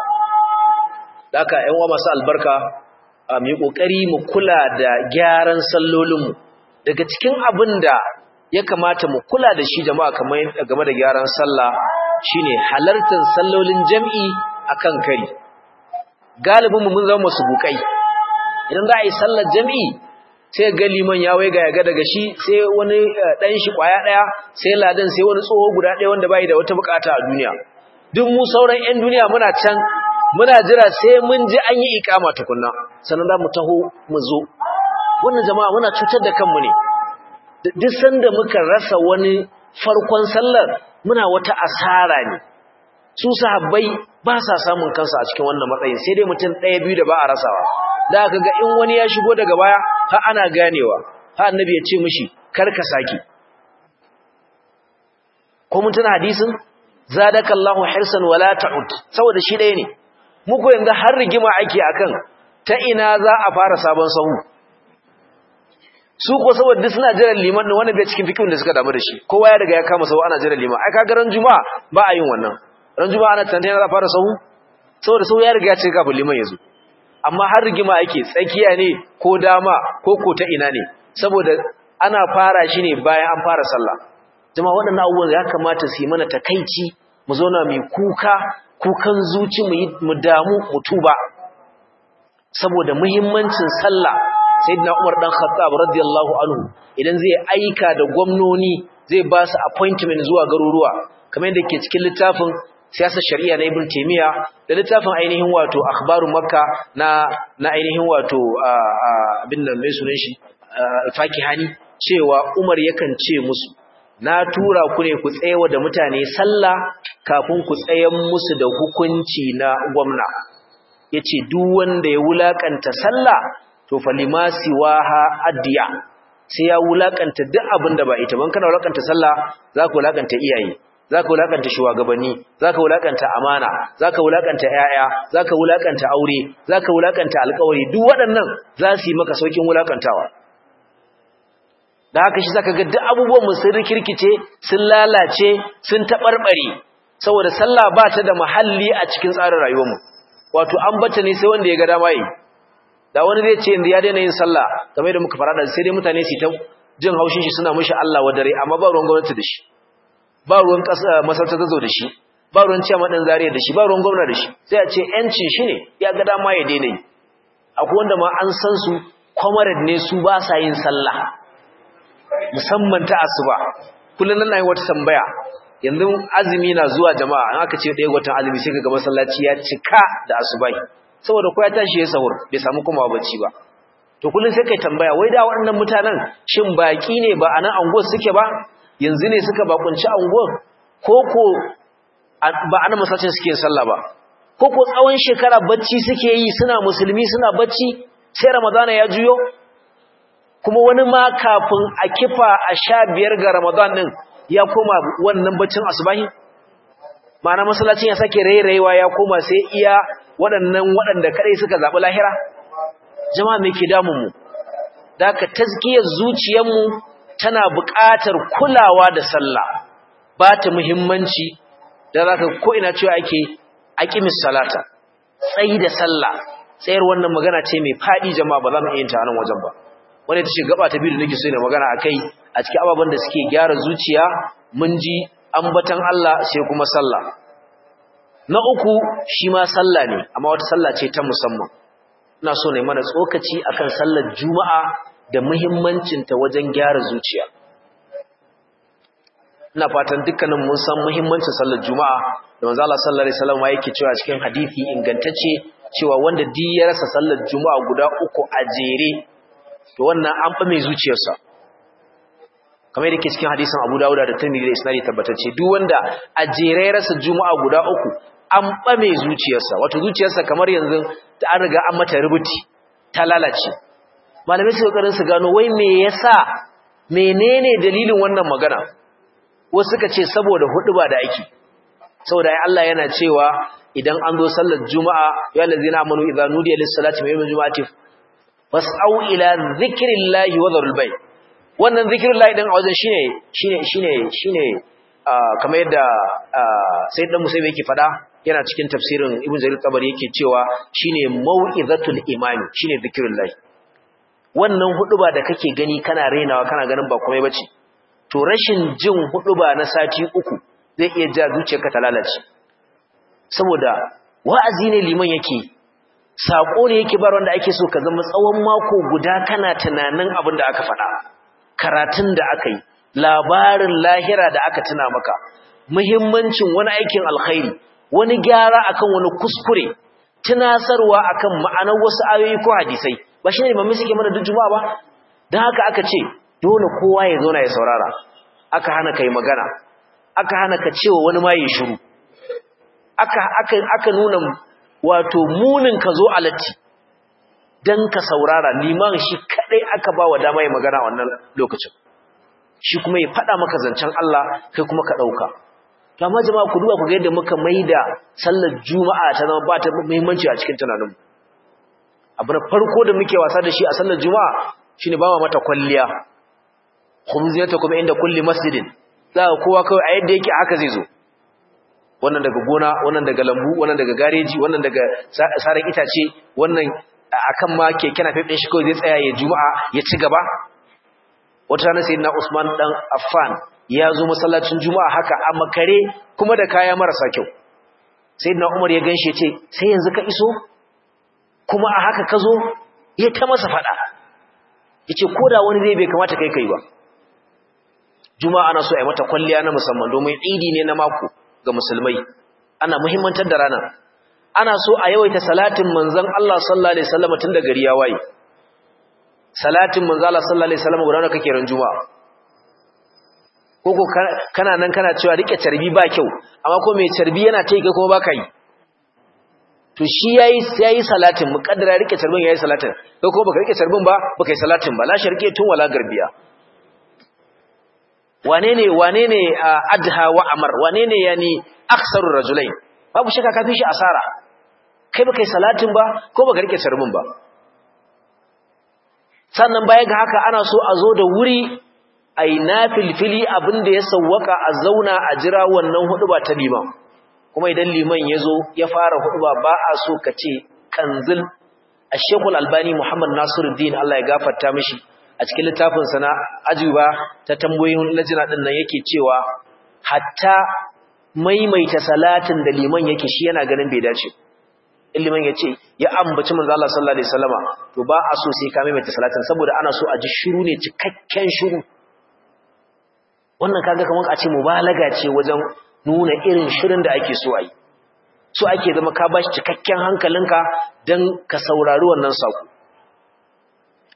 S1: daka ƴan uwa masu albarka mu yi kokari mu kula da gyaran sallolinmu daga cikin abin da ya kamata mu kula da shi jama'a kamar game da gyaran sallah shine halartar sallolin jami'i akan kari galibin mu mun zama masu bukai idan za a yi sallar jami'i sai ga liman ya waiga ya ga daga shi sai wani dan shi kwaya daya sai ladan sai wani tsoho guda daya wanda bai da wata bukata a duniya duk mu sauran ƴan duniya muna can muna jira sai mun ji an yi ikama tukunna sannan za mu taho mu zo wannan jama'a muna cutar da kanmu ne duk sanda muka rasa wani farkon sallar muna wata asara ne su sahabbai ba sa samun kansu a cikin wannan matsayin sai dai mutum ɗaya biyu da ba a rasawa da aka ga in wani ya shigo daga baya ha ana ganewa ha annabi ya ce mishi kar ka saki ko mun tuna hadisin zadakallahu hirsan wala ta'ud saboda shi ɗaya ne muku yanzu har rigima ake akan ta ina za a fara sabon sahu su ko saboda suna jiran liman din wanda bai cikin fikin da suka damu da shi kowa ya riga ya kama sahu ana jiran liman ai kaga ran juma'a ba a yin wannan ran juma'a ana tantance za fara sahu saboda sahu ya riga ya cika kafin liman ya zo amma har rigima yake tsakiya ne ko dama ko ko ta ina ne saboda ana fara shi ne bayan an fara sallah jama'a waɗannan abubuwan ya kamata su yi mana takaici mu zauna mai kuka kukan zuci mu damu mu tuba saboda muhimmancin sallah sayyidina Umar dan Khattab radiyallahu anhu idan zai aika da gwamnoni zai ba su appointment zuwa garuruwa kamar yadda ke cikin littafin siyasar shari'a na Ibn Taymiyyah da littafin ainihin wato akhbaru Makka na na ainihin wato abin nan mai sunan shi al-Fakihani cewa Umar yakan ce musu na tura ku ne ku tsayawa da mutane sallah kafin ku tsayan musu da hukunci na gwamna yace duk wanda ya wulakanta sallah to falimasi waha addiya sai ya wulakanta duk abin da ba ita ban kana wulakanta sallah zaka wulakanta iyaye zaka wulakanta shugabanni zaka wulakanta amana zaka wulakanta yaya zaka wulakanta aure zaka wulakanta alƙawari duk waɗannan za su yi maka saukin wulakantawa da haka shi zaka ga duk abubuwan mu sun rikirkice sun lalace sun tabarbare saboda sallah ba ta da muhalli a cikin tsarin rayuwarmu wato an bata ne sai wanda ya ga dama yi da wani zai ce ya daina yin sallah kamar da muka fara da sai dai mutane su ta jin haushin shi suna mishi Allah wa dare amma ba ruwan gwamnati da shi ba ruwan kasa masarta ta zo da shi ba ruwan ciyama din zariya da shi ba ruwan gwamnati da shi sai a ce yancin shi ne ya ga dama ya daina yi akwai wanda ma an san su comrade ne su ba sa yin sallah musamman ta asuba kullun nan nayi wata tambaya yanzu azumi na zuwa jama'a an aka ce ɗaya watan azumi sai ka ga masallaci ya cika da asubai saboda ko ya tashi ya sahur bai samu kuma bacci ba to kullun sai kai tambaya wai da waɗannan mutanen shin baki ne ba anan anguwar suke ba yanzu ne suka bakunci anguwar ko ko ba anan masallacin suke sallah ba ko ko tsawon shekara bacci suke yi suna musulmi suna bacci sai ramadana ya juyo kuma wani ma kafin a kifa a sha biyar ga ramadan din ya koma wannan baccin asubahi ma'ana masallacin ya sake rairayewa ya koma sai iya waɗannan waɗanda kadai suka zaɓi lahira jama'a me ke damun mu da ka tazkiyar zuciyarmu tana buƙatar kulawa da sallah ba ta muhimmanci da zaka ko ina cewa ake aqimis salata tsayi da sallah tsayar wannan magana ce mai fadi jama'a ba za mu iya ta nan wajen ba wanda ta ce gaba ta biyu da nake so ne magana akai a cikin ababen da suke gyara zuciya mun ji ambatan Allah sai kuma sallah na uku shi ma sallah ne amma wata sallah ce ta musamman ina so ne mana tsokaci akan sallar juma'a da muhimmancin ta wajen gyara zuciya ina fatan dukkanin mun san muhimmancin sallar juma'a da manzo Allah sallallahu alaihi wasallam yake cewa cikin hadisi ingantacce cewa wanda di ya rasa sallar juma'a guda uku a jere to wannan an fa mai zuciyarsa kamar yadda ke cikin hadisin Abu Dawud da Tirmidhi da Isnadi tabbatacce duk wanda a jere ya rasa juma'a guda uku an fa mai zuciyarsa wato zuciyarsa kamar yanzu ta an riga an mata rubuti ta lalace malamai su kokarin su gano wai me yasa menene dalilin wannan magana wasu suka ce saboda huduba da ake saboda Allah yana cewa idan an zo sallar juma'a ya allazina amanu idza nudiya lis-salati min yawmil juma'ati fas'au ila dhikrillahi wa dharul bay wannan dhikrullahi din a wajen shine shine shine shine kamar yadda sayyid dan musayyib yake fada yana cikin tafsirin ibn jarir tabari yake cewa shine mau'izatul imami shine dhikrullahi wannan huduba da kake gani kana renawa kana ganin ba komai bace to rashin jin huduba na sati uku zai iya ja zuciyarka ta lalace saboda wa'azi ne liman yake sako ne yake bar wanda ake so ka zama tsawon mako guda kana tunanin abin da aka faɗa karatun da aka yi labarin lahira da aka tuna maka muhimmancin wani aikin alkhairi wani gyara akan wani kuskure tunasarwa akan ma'anar wasu ayoyi ko hadisai ba shine limamin suke mana duk juma'a ba dan haka aka ce dole kowa ya zauna ya saurara aka hana kai magana aka hana ka cewa wani ma ya shiru aka aka aka nuna wato munin ka zo alatti dan ka saurara liman shi kadai aka ba wa dama ya magana wannan lokacin shi kuma ya fada maka zancen Allah kai kuma ka dauka to amma jama'a ku duba ku ga yadda muka maida sallar juma'a ta zama ba ta muhimmanci a cikin tunaninmu abu na farko da muke wasa da shi a sallar juma'a shine ba mata kwalliya khumziyata kuma inda kulli masjidin za ka kowa kawai a yadda yake haka zai zo wannan daga gona wannan daga lambu wannan daga gareji wannan daga saran itace wannan akan ma keke na fefin shi kawai zai tsaya ya juma'a ya ci gaba wata rana sayyidina Usman dan Affan ya zo masallacin juma'a haka a makare kuma da kaya marasa kyau sayyidina Umar ya ganshi ya ce sai yanzu ka iso kuma a haka ka zo ya ta masa fada yace koda wani zai bai kamata kai kai ba juma'a ana so a yi mata kwalliya na musamman domin idi ne na mako ga musulmai ana muhimmantar da rana ana so a yawaita salatin manzon Allah sallallahu alaihi wasallam tun da gari ya waye salatin manzon Allah sallallahu alaihi wasallam gudanar kake ran juma'a koko kana nan kana cewa rike carbi ba kyau amma ko mai carbi yana tai kai kuma baka yi to shi yayi yayi salatin mukaddara rike carbin yayi salatin kai kuma baka rike carbin ba baka yi salatin ba la sharqi tun wala garbiya wane ne wane ne adha wa amar wane ne yani aksarur rajulain babu shakka kafin shi asara kai baka yi salatin ba ko baka rike carbin ba sannan baya ga haka ana so a zo da wuri ai nafilfili abinda ya sawwaka a zauna a jira wannan huduba ta liman kuma idan liman ya zo ya fara huduba ba a so ka ce kanzil ashekul albani muhammad nasiruddin allah ya gafarta mishi a cikin littafinsa na ajuba ta tambayoyin lajina din nan yake cewa hatta maimaita salatin da liman yake shi yana ganin bai dace in liman ya ce ya ambaci manzo Allah sallallahu alaihi wasallama to ba a so sai ka maimaita salatin saboda ana so a ji shiru ne cikakken shiru wannan kaga kamar a ce mubalaga ce wajen nuna irin shirin da ake so a yi so ake zama ka bashi cikakken hankalinka don ka saurari wannan saƙo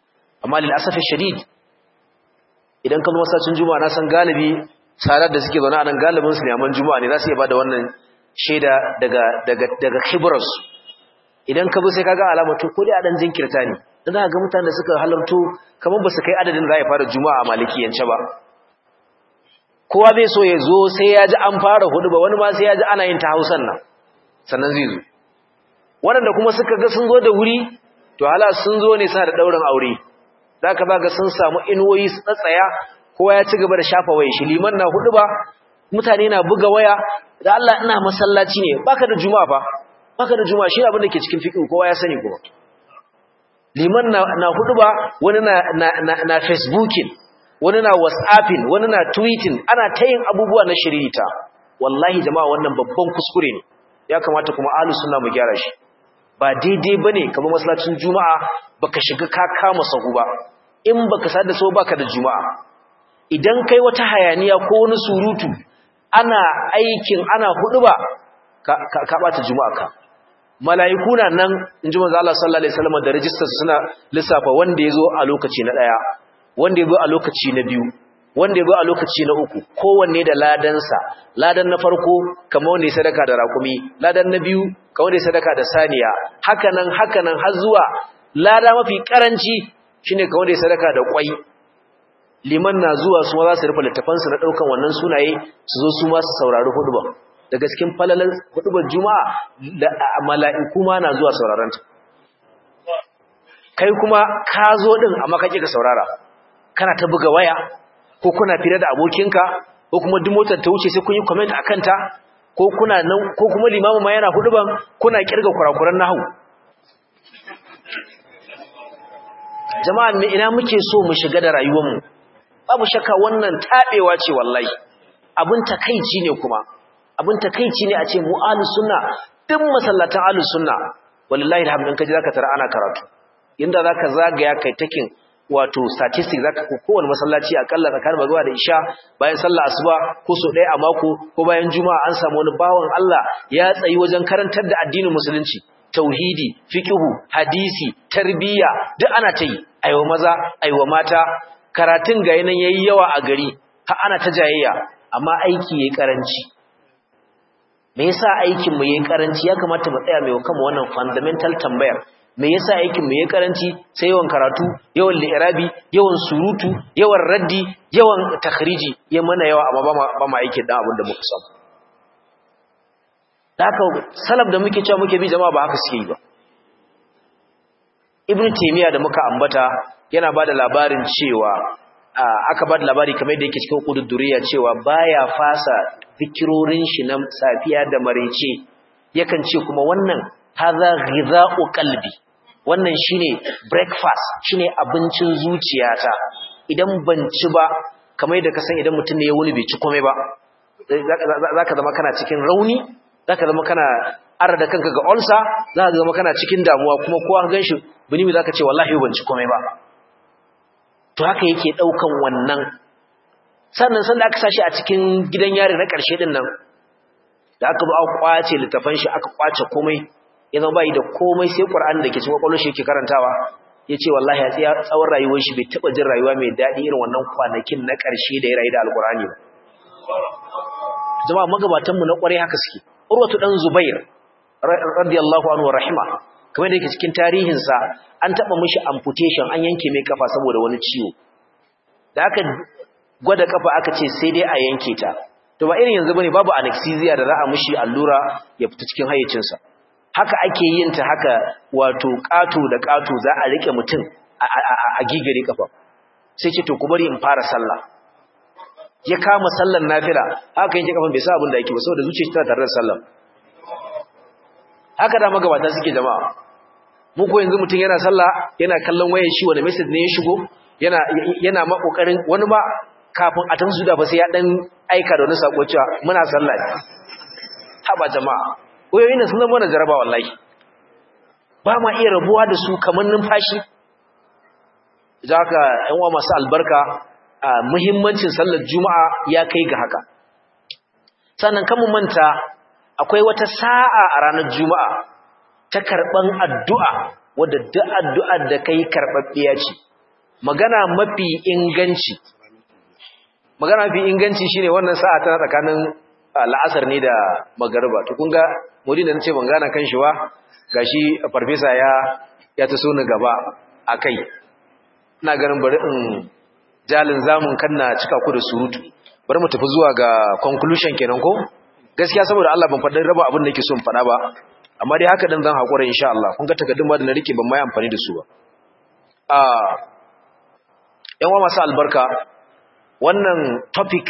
S1: amma lil asafi shadid idan ka zo masallacin juma'a na san galibi sarar da suke zaune a nan galibin su neman juma'a ne za su iya bada wannan shaida daga daga daga khibras idan ka bi sai kaga alamar to ko dai a dan jinkirta ne dan ga mutanen da suka halarto kamar ba su kai adadin za ya fara juma'a a malikiyance ba kowa bai so ya zo sai ya ji an fara hudu ba wani ma sai ya ji ana yin ta hausan nan sannan zai zo waɗanda kuma suka ga sun zo da wuri to hala sun zo ne suna da ɗaurin aure za ka ba ga sun samu inuwoyi su tsatsaya kowa ya ci gaba da shafa waya shi liman na hudu ba mutane na buga waya da Allah ina masallaci ne baka da juma'a fa baka da juma'a shi abin da ke cikin fiqh kowa ya sani kuma liman na, na hudu ba wani na na, na, na facebooking wani na whatsapping wani na tweeting ana ta yin abubuwa na shiririta wallahi jama'a wannan babban kuskure ne ya kamata kuma ahlus sunna mu gyara shi ba daidai bane kamar masallacin juma'a baka shiga ka kama sahu ba in baka sada so baka da juma'a idan kai wata hayaniya ko wani surutu ana aikin ana huduba ka ka, ka bata juma'a ka mala'iku na nan inji manzo Allah sallallahu alaihi wasallam da register suna lissafa wanda yazo a lokaci na daya wanda yazo a lokaci na biyu wanda yazo a lokaci na uku kowanne da ladansa ladan na farko kamar wanda ya sadaka da rakumi ladan na biyu kamar wanda ya sadaka da saniya hakanan hakanan har zuwa lada mafi karanci shine kamar wanda ya sadaka da kwai liman na zuwa su za su rufe littafansu na daukan wannan sunaye su zo su ma su saurari huduba daga cikin falalar hudubar juma'a da mala'iku ma na zuwa sauraron ta kai kuma ka zo din amma kake ka saurara kana ta buga waya ko kuna fira da abokinka ko kuma duk motar ta wuce sai kun yi comment akan ta ko kuna nan ko kuma limamu ma yana huduban kuna kirga kurakuran nahwu jama'a me ina muke so mu shiga da rayuwar mu babu shakka wannan tabewa ce wallahi abin takeici ne kuma abin takeici ne a ce mu ahlus sunna duk masallatan ahlus sunna wallahi alhamdulillah kaje zaka tara ana karatu inda zaka zagaya kai takin wato statistics zaka ko kowanne masallaci akalla tsakanin magriba da isha bayan sallar asuba ko so ɗaya a mako ko bayan juma'a an samu wani bawan Allah ya tsayi wajen karantar da addinin musulunci tauhidi fiqhu hadisi tarbiyya duk ana ta yi aiwa maza aiwa mata karatun ga yanan yayi yawa a gari har ana ta jayayya amma aiki yayi karanci me yasa aikin mu yayi karanci ya kamata mu tsaya mai kama wannan fundamental tambayar me yasa aikin mu yayi karanci sai yawan karatu yawan li'irabi yawan surutu yawan raddi yawan takhriji ya mana yawa amma ba ma ba ma aikin dan abin da muka samu haka salaf da muke cewa muke bi jama'a ba haka suke yi ba ibnu taymiya da muka ambata yana bada labarin cewa aka bada labari kamar da yake cikin qududduriya cewa baya fasa zikirorin shi na safiya da marece yakan ce kuma wannan hadha ghidha'u qalbi wannan shine breakfast shine abincin zuciyata idan ban ci ba kamar da ka san idan mutum ne ya wuni bai ci komai ba zaka zama kana cikin rauni zaka zama kana ara da kanka ga ulcer zaka zama kana cikin damuwa kuma kowa ka ganshi bini zaka ce wallahi ban ci komai ba to haka yake daukan wannan sannan san da aka sashi a cikin gidan yari na karshe din nan da aka ba kwace littafan shi aka kwace komai ya zama bai da komai sai Qur'ani da ke cikin kwakwalwar shi yake karantawa yace wallahi ya tsaya tsawon rayuwar shi bai taba jin rayuwa mai dadi irin wannan kwanakin na karshe da ya rayu da alqur'ani ba jama'a magabatan mu na kware haka suke urwatu dan zubair radiyallahu anhu rahima kamar da yake cikin tarihin sa an taba mishi amputation an yanke mai kafa saboda wani ciwo da aka gwada kafa aka ce sai dai a yanke ta to ba irin yanzu bane babu anesthesia da za a mishi allura ya fita cikin hayyacin sa haka ake yin ta haka wato kato da kato za a rike mutum a gigire kafa sai ce to ku bari in fara sallah ya kama sallar nafila haka yake kafan bai sa abin da yake ba saboda zuciyarsa tana tare da sallar haka da magabata suke jama'a mu ko yanzu mutum yana sallah yana kallon wayar shi wani message ne ya shigo yana yana ma kokarin wani ma kafin a tanzu da ba sai ya dan aika da wani sako cewa muna sallah ne haba jama'a wayoyin nan sun zama na jaraba wallahi ba ma iya rabuwa da su kamar numfashi idan haka ƴan uwa masu albarka muhimmancin sallar juma'a ya kai ga haka sannan kan mu manta akwai wata sa'a a ranar juma'a ta karban addu'a wadda duk addu'ar da kai karbabbiya ce magana mafi inganci magana mafi inganci shine wannan sa'a tana tsakanin la'asar ne da magariba to kun ga mudin da nace ban gana kan shi ba gashi farfesa ya ya taso ni gaba akai ina ganin bari in jalin zamun kanna cika ku da surutu bari mu tafi zuwa ga conclusion kenan ko gaskiya saboda Allah ban faɗin raba abin da nake so in faɗa ba amma dai haka dan zan hakura insha Allah kun ga takaddun ma da na rike ban mai amfani da su ba a yan wa masu albarka wannan topic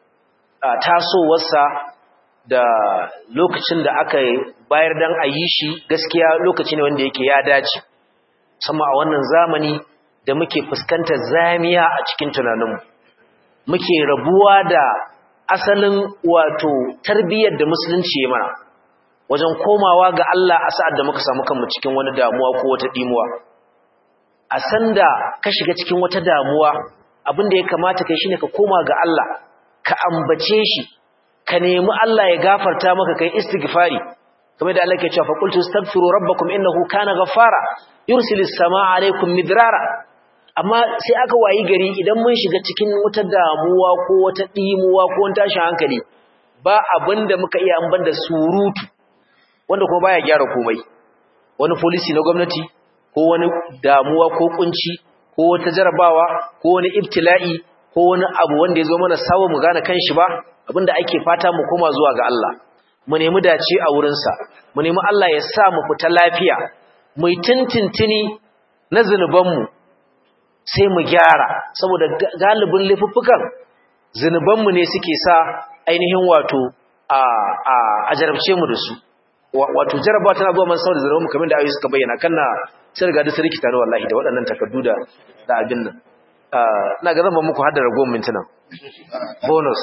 S1: tasowarsa da lokacin da aka bayar dan a yi shi gaskiya lokaci ne wanda yake ya dace sama a wannan zamani da muke fuskantar zamiya a cikin tunaninmu muke rabuwa da asalin wato tarbiyyar da musulunci ya mana wajen komawa ga Allah a sa'ad da muka samu kanmu cikin wani damuwa ko wata dimuwa a sanda ka shiga cikin wata damuwa abin da ya kamata kai shine ka koma ga Allah ka ambace shi ka nemi Allah ya gafarta maka kai istighfari kamar da Allah ke cewa fa qultu astaghfiru rabbakum innahu kana ghaffara yursilis samaa alaykum midrara amma sai aka wayi gari idan mun shiga cikin wata damuwa ko wata dimuwa ko wani tashin hankali ba abinda muka iya an banda surutu wanda kuma baya gyara komai wani policy na gwamnati ko wani damuwa ko kunci ko wata jarabawa ko wani ibtila'i ko wani abu wanda ya zo mana sawo mu gane kanshi ba abinda ake fata mu koma zuwa ga Allah mu nemi dace a wurinsa mu nemi Allah ya sa mu fita lafiya mu yi tintintini na zunubanmu sai mu gyara saboda galibin laifuffukan zunubanmu ne suke sa ainihin wato a a a jarabce mu da su wato jarabawa tana zuwa man saboda zunubanmu kamar da ayoyi suka bayyana kanna sai riga da sarki tare wallahi da waɗannan takardu da da abin nan ina ga zan ba muku haddara goma mintuna bonus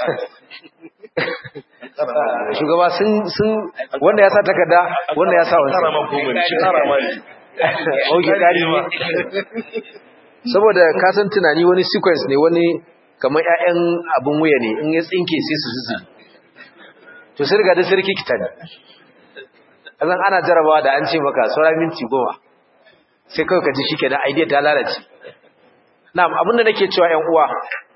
S1: shugaba sun sun wanda ya sa takarda wanda ya sa wani oke kari ne saboda ka san tunani wani sequence ne wani kamar ƴaƴan abin wuya ne in ya tsinke sai su zuzu to sai riga da sarki kita ne azan ana jarabawa da an ce maka saura minti goma sai kawai ka ji shi kenan idea ta lalace na'am abin da nake cewa ƴan uwa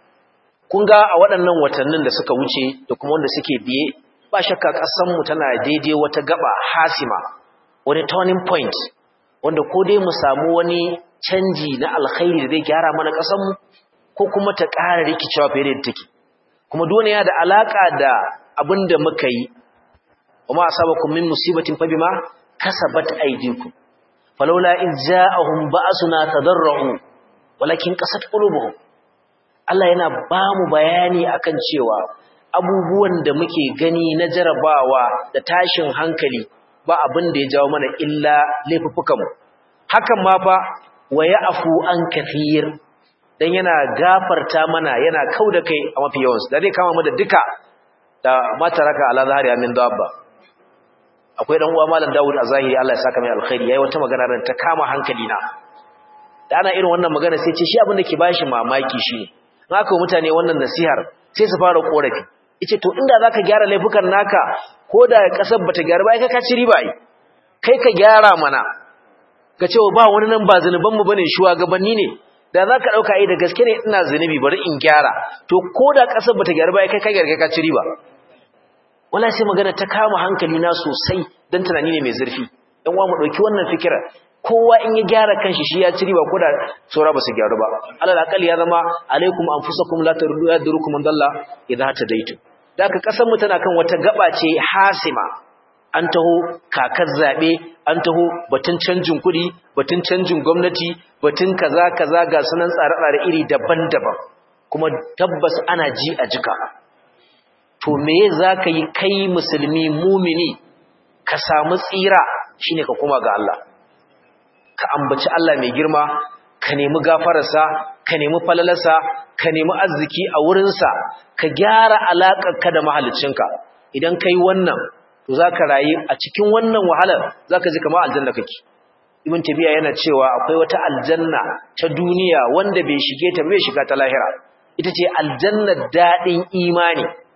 S1: kun ga a waɗannan watannin da suka wuce da kuma wanda suke biye ba shakka ƙasanmu tana daidai wata gaba hasima wani turning point wanda ko dai mu samu wani canji na alkhairi da zai gyara mana ƙasanmu ko kuma ta ƙara rikicewa fiye da take kuma dole yana da alaƙa da abin da muka yi wa ma asabakum min musibatin fa bima kasabat aydikum falawla in ja'ahum ba'suna tadarru walakin qasat qulubuhum Allah yana ba mu bayani akan cewa abubuwan da muke gani na jarabawa da tashin hankali ba abin da ya jawo mana illa laifuffukanmu hakan ma fa wa ya'fu an kathir dan yana gafarta mana yana kauda kai a mafi yawansu da zai kama mu da duka da mataraka ala zahari min dabba akwai dan uwa malam Dawud a zahiri Allah ya saka mai alkhairi yayi wata magana ran ta kama hankali na da ana irin wannan magana sai ce shi abin da ke bashi mamaki shi in aka mutane wannan nasihar sai su fara korafi yace to inda zaka gyara laifukan naka ko da kasar bata gyara ba kai ka ci riba ai kai ka gyara mana ka ce ba wani nan ba zanuban mu bane shugabanni ne da zaka dauka ai da gaske ne ina zanubi bari in gyara to ko da kasar bata gyara ba kai ka gyara kai ka ci riba wala sai magana ta kama hankali na sosai dan tunani ne mai zurfi dan uwa mu dauki wannan fikira kowa in ya gyara kanshi shi ya ci riba ko da saura ba su gyaru ba alal aqali ya zama alaikum anfusakum la tadurukum man dalla idha tadaitu daka kasar mu tana kan wata gaba ce hasima an taho kakar zabe an taho batun canjin kuɗi batun canjin gwamnati batun kaza kaza ga sunan tsare-tsare iri daban-daban kuma tabbas ana ji a jika to me zaka yi kai musulmi mumini ka samu tsira shine ka koma ga Allah ka ambaci Allah mai girma ka nemi gafararsa ka nemi falalarsa ka nemi arziki a wurinsa ka gyara alaƙarka da mahaliccinka idan ka yi wannan to za ka rayu a cikin wannan wahalar za ka ji kama aljanna kake ibn tabiya yana cewa akwai wata aljanna ta duniya wanda bai shige ta bai shiga ta lahira ita ce aljannar daɗin imani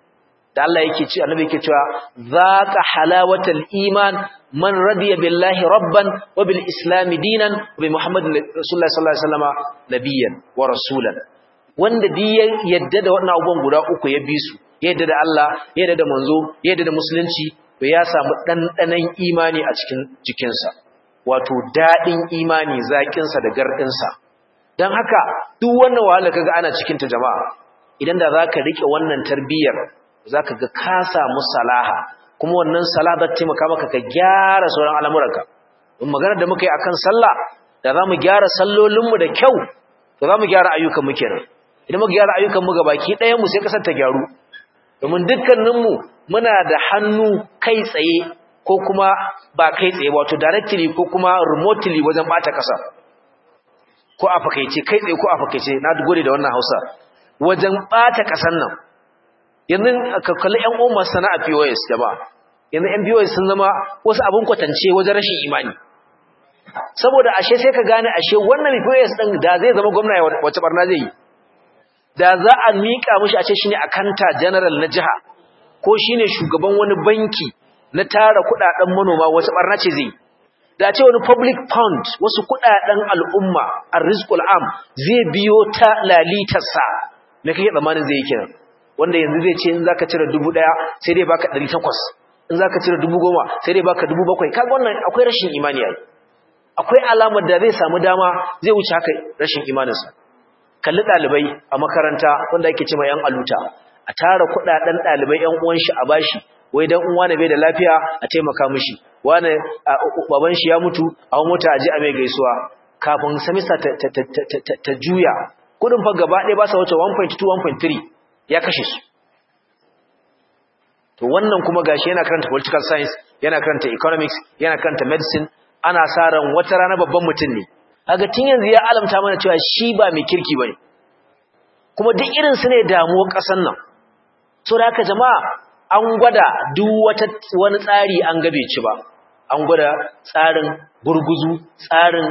S1: da Allah yake ce annabi yake cewa zaqa halawatal iman man radiya billahi rabban wa bil islam dinan wa bi muhammadin rasulullahi sallallahu alaihi wasallama nabiyyan wa rasulan wanda di yadda da wannan abubuwan guda uku ya bi su yadda da Allah yadda da manzo yadda da musulunci to ya samu dandanan imani a cikin jikinsa wato dadin imani zakin sa da gardin sa dan haka duk wannan wahala kaga ana cikin ta jama'a idan da zaka rike wannan tarbiyyar zaka ga ka samu salaha kuma wannan salaha za ta taimaka maka ka gyara sauran al'amuranka in magana da muka yi akan sallah da zamu gyara sallolinmu da kyau to zamu gyara ayyukan mu kenan idan muka gyara ayyukan mu gabaki ɗayan mu sai kasar ta gyaru domin dukkanin mu muna da hannu kai tsaye ko kuma ba kai tsaye wato directly ko kuma remotely wajen bata kasa ko a fakaice kai tsaye ko a fakaice na gode da wannan Hausa wajen bata kasan nan yanzu ka kalli ƴan uwan sana'a POS jama'a yanzu ƴan POS sun zama wasu abun kwatance wajen rashin imani saboda ashe sai ka gane ashe wannan POS din da zai zama gwamna wace barna zai yi da za a mika mishi a ce shine akanta general na jiha ko shine shugaban wani banki na tara kudaden manoma wace barna ce zai da ce wani public fund wasu kudaden al'umma arrizqul am zai biyo ta lalitarsa me kake tsammanin zai yi kenan wanda yanzu zai ce in zaka cire 1000 sai dai baka 800 in zaka cire 10000 sai dai baka 700 kaga wannan akwai rashin imani yayi akwai alamar da zai samu dama zai wuce haka rashin imaninsa kalli dalibai a makaranta wanda ake cewa yan aluta a tara kudaden dalibai yan uwan shi a bashi wai dan uwa ne bai da lafiya a taimaka mishi wani baban shi ya mutu a mota aje a mai gaisuwa kafin semester ta juya kudin fa gaba ɗaya ba sa wuce 1.2 1.3 ya kashe su to wannan kuma gashi yana karanta political science yana karanta economics yana karanta medicine ana sa ran wata rana babban mutum ne kaga tun yanzu ya alamta mana cewa shi ba mai kirki bane kuma duk irin su ne damuwar ƙasar nan so da haka jama'a an gwada duk wata wani tsari an gabe ci ba an gwada tsarin gurguzu tsarin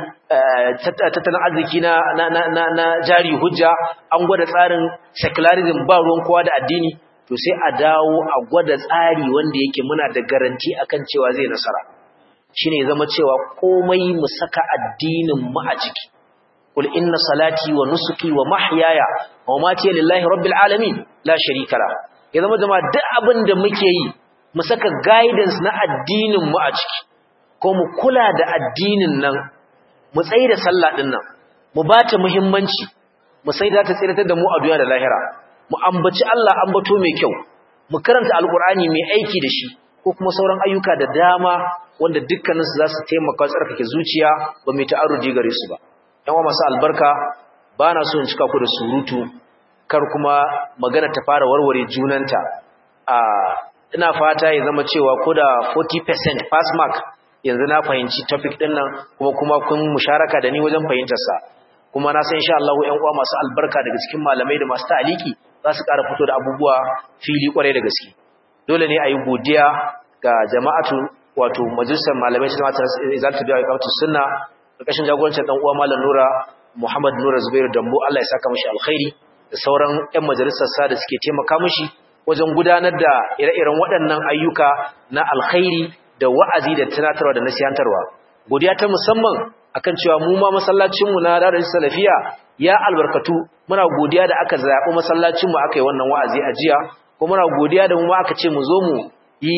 S1: tattalin arziki na na jari hujja an gwada tsarin secularism ba ruwan kowa da addini to sai a dawo a gwada tsari wanda yake muna da garanti akan cewa zai nasara shine zama cewa komai mu saka addinin mu a ciki qul inna salati wa nusuki wa mahyaya wa mamati lillahi rabbil alamin la sharika la ya zama jama'a duk abin da muke yi mu saka guidance na addinin mu a ciki ko mu kula da addinin nan mu tsaye da sallah din nan mu bata muhimmanci mu sai da ta tsiratar da mu a duniya da lahira mu ambaci Allah ambato mai kyau mu karanta alqur'ani mai aiki da shi ko kuma sauran ayyuka da dama wanda dukkaninsu za su taimaka tsarkake zuciya ba mai ta'arudi gare su ba yan wa masu albarka ba na so in cika ku da surutu kar kuma magana ta fara warware junanta a ina fata ya zama cewa ko da 40% pass mark yanzu na fahimci topic din nan kuma kuma kun musharaka da ni wajen fahimtarsa kuma na san insha Allah ƴan uwa masu albarka daga cikin malamai da masu ta'aliki za su ƙara fito da abubuwa fili kwarai da gaske dole ne a yi godiya ga jama'atu wato majalisar malamai ta mata izalta da ikamatu sunna ƙarƙashin jagorancin dan uwa malam Nura Muhammad Nura Zubair Dambo Allah ya saka mishi alkhairi da sauran ƴan majalisar sa da suke taimaka mishi wajen gudanar da ire-iren waɗannan ayyuka na alkhairi da wa'azi da tunatarwa da nasihantarwa godiya ta musamman akan cewa mu ma masallacin mu na Darul Salafiya ya albarkatu muna godiya da aka zaɓi masallacin mu aka yi wannan wa'azi a jiya kuma muna godiya da mu ma aka ce mu zo mu yi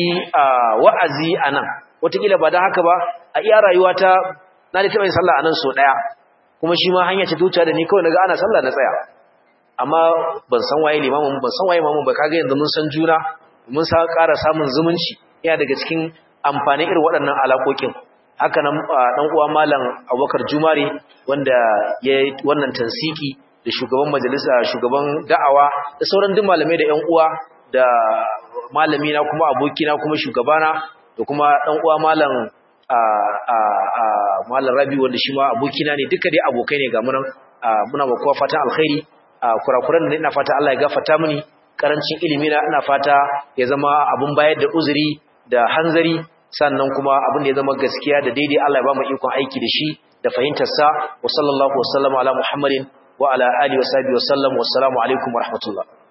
S1: wa'azi a nan wataƙila ba don haka ba a iya rayuwata na da taɓa yin sallah a nan so ɗaya kuma shi ma hanya ce tuta da ni kawai naga ana sallah na tsaya amma ban san waye limamin ban san waye mamun ba kaga yanzu mun san juna mun sa ƙara samun zumunci yana daga cikin amfanin irin waɗannan alaƙoƙin haka nan ɗan uwa malam abubakar jumare wanda ya yi wannan tansiki da shugaban majalisa shugaban da'awa da sauran duk malamai da ƴan uwa da malami na kuma abokina kuma shugabana da kuma dan uwa malam a a a malam Rabi wanda shi ma abokina ne duka dai abokai ne ga mu nan muna ba kowa fatan alkhairi kurakuran da ina fata Allah ya gafarta mini karancin ilimi na ina fata ya zama abun bayar da uzuri da hanzari sannan kuma abin da ya zama gaskiya da daidai Allah ya ba mu ikon aiki da shi da fahimtar sa wa sallallahu wa sallama ala muhammadin wa ala alihi wa sahbihi wa sallam wa assalamu alaikum wa rahmatullah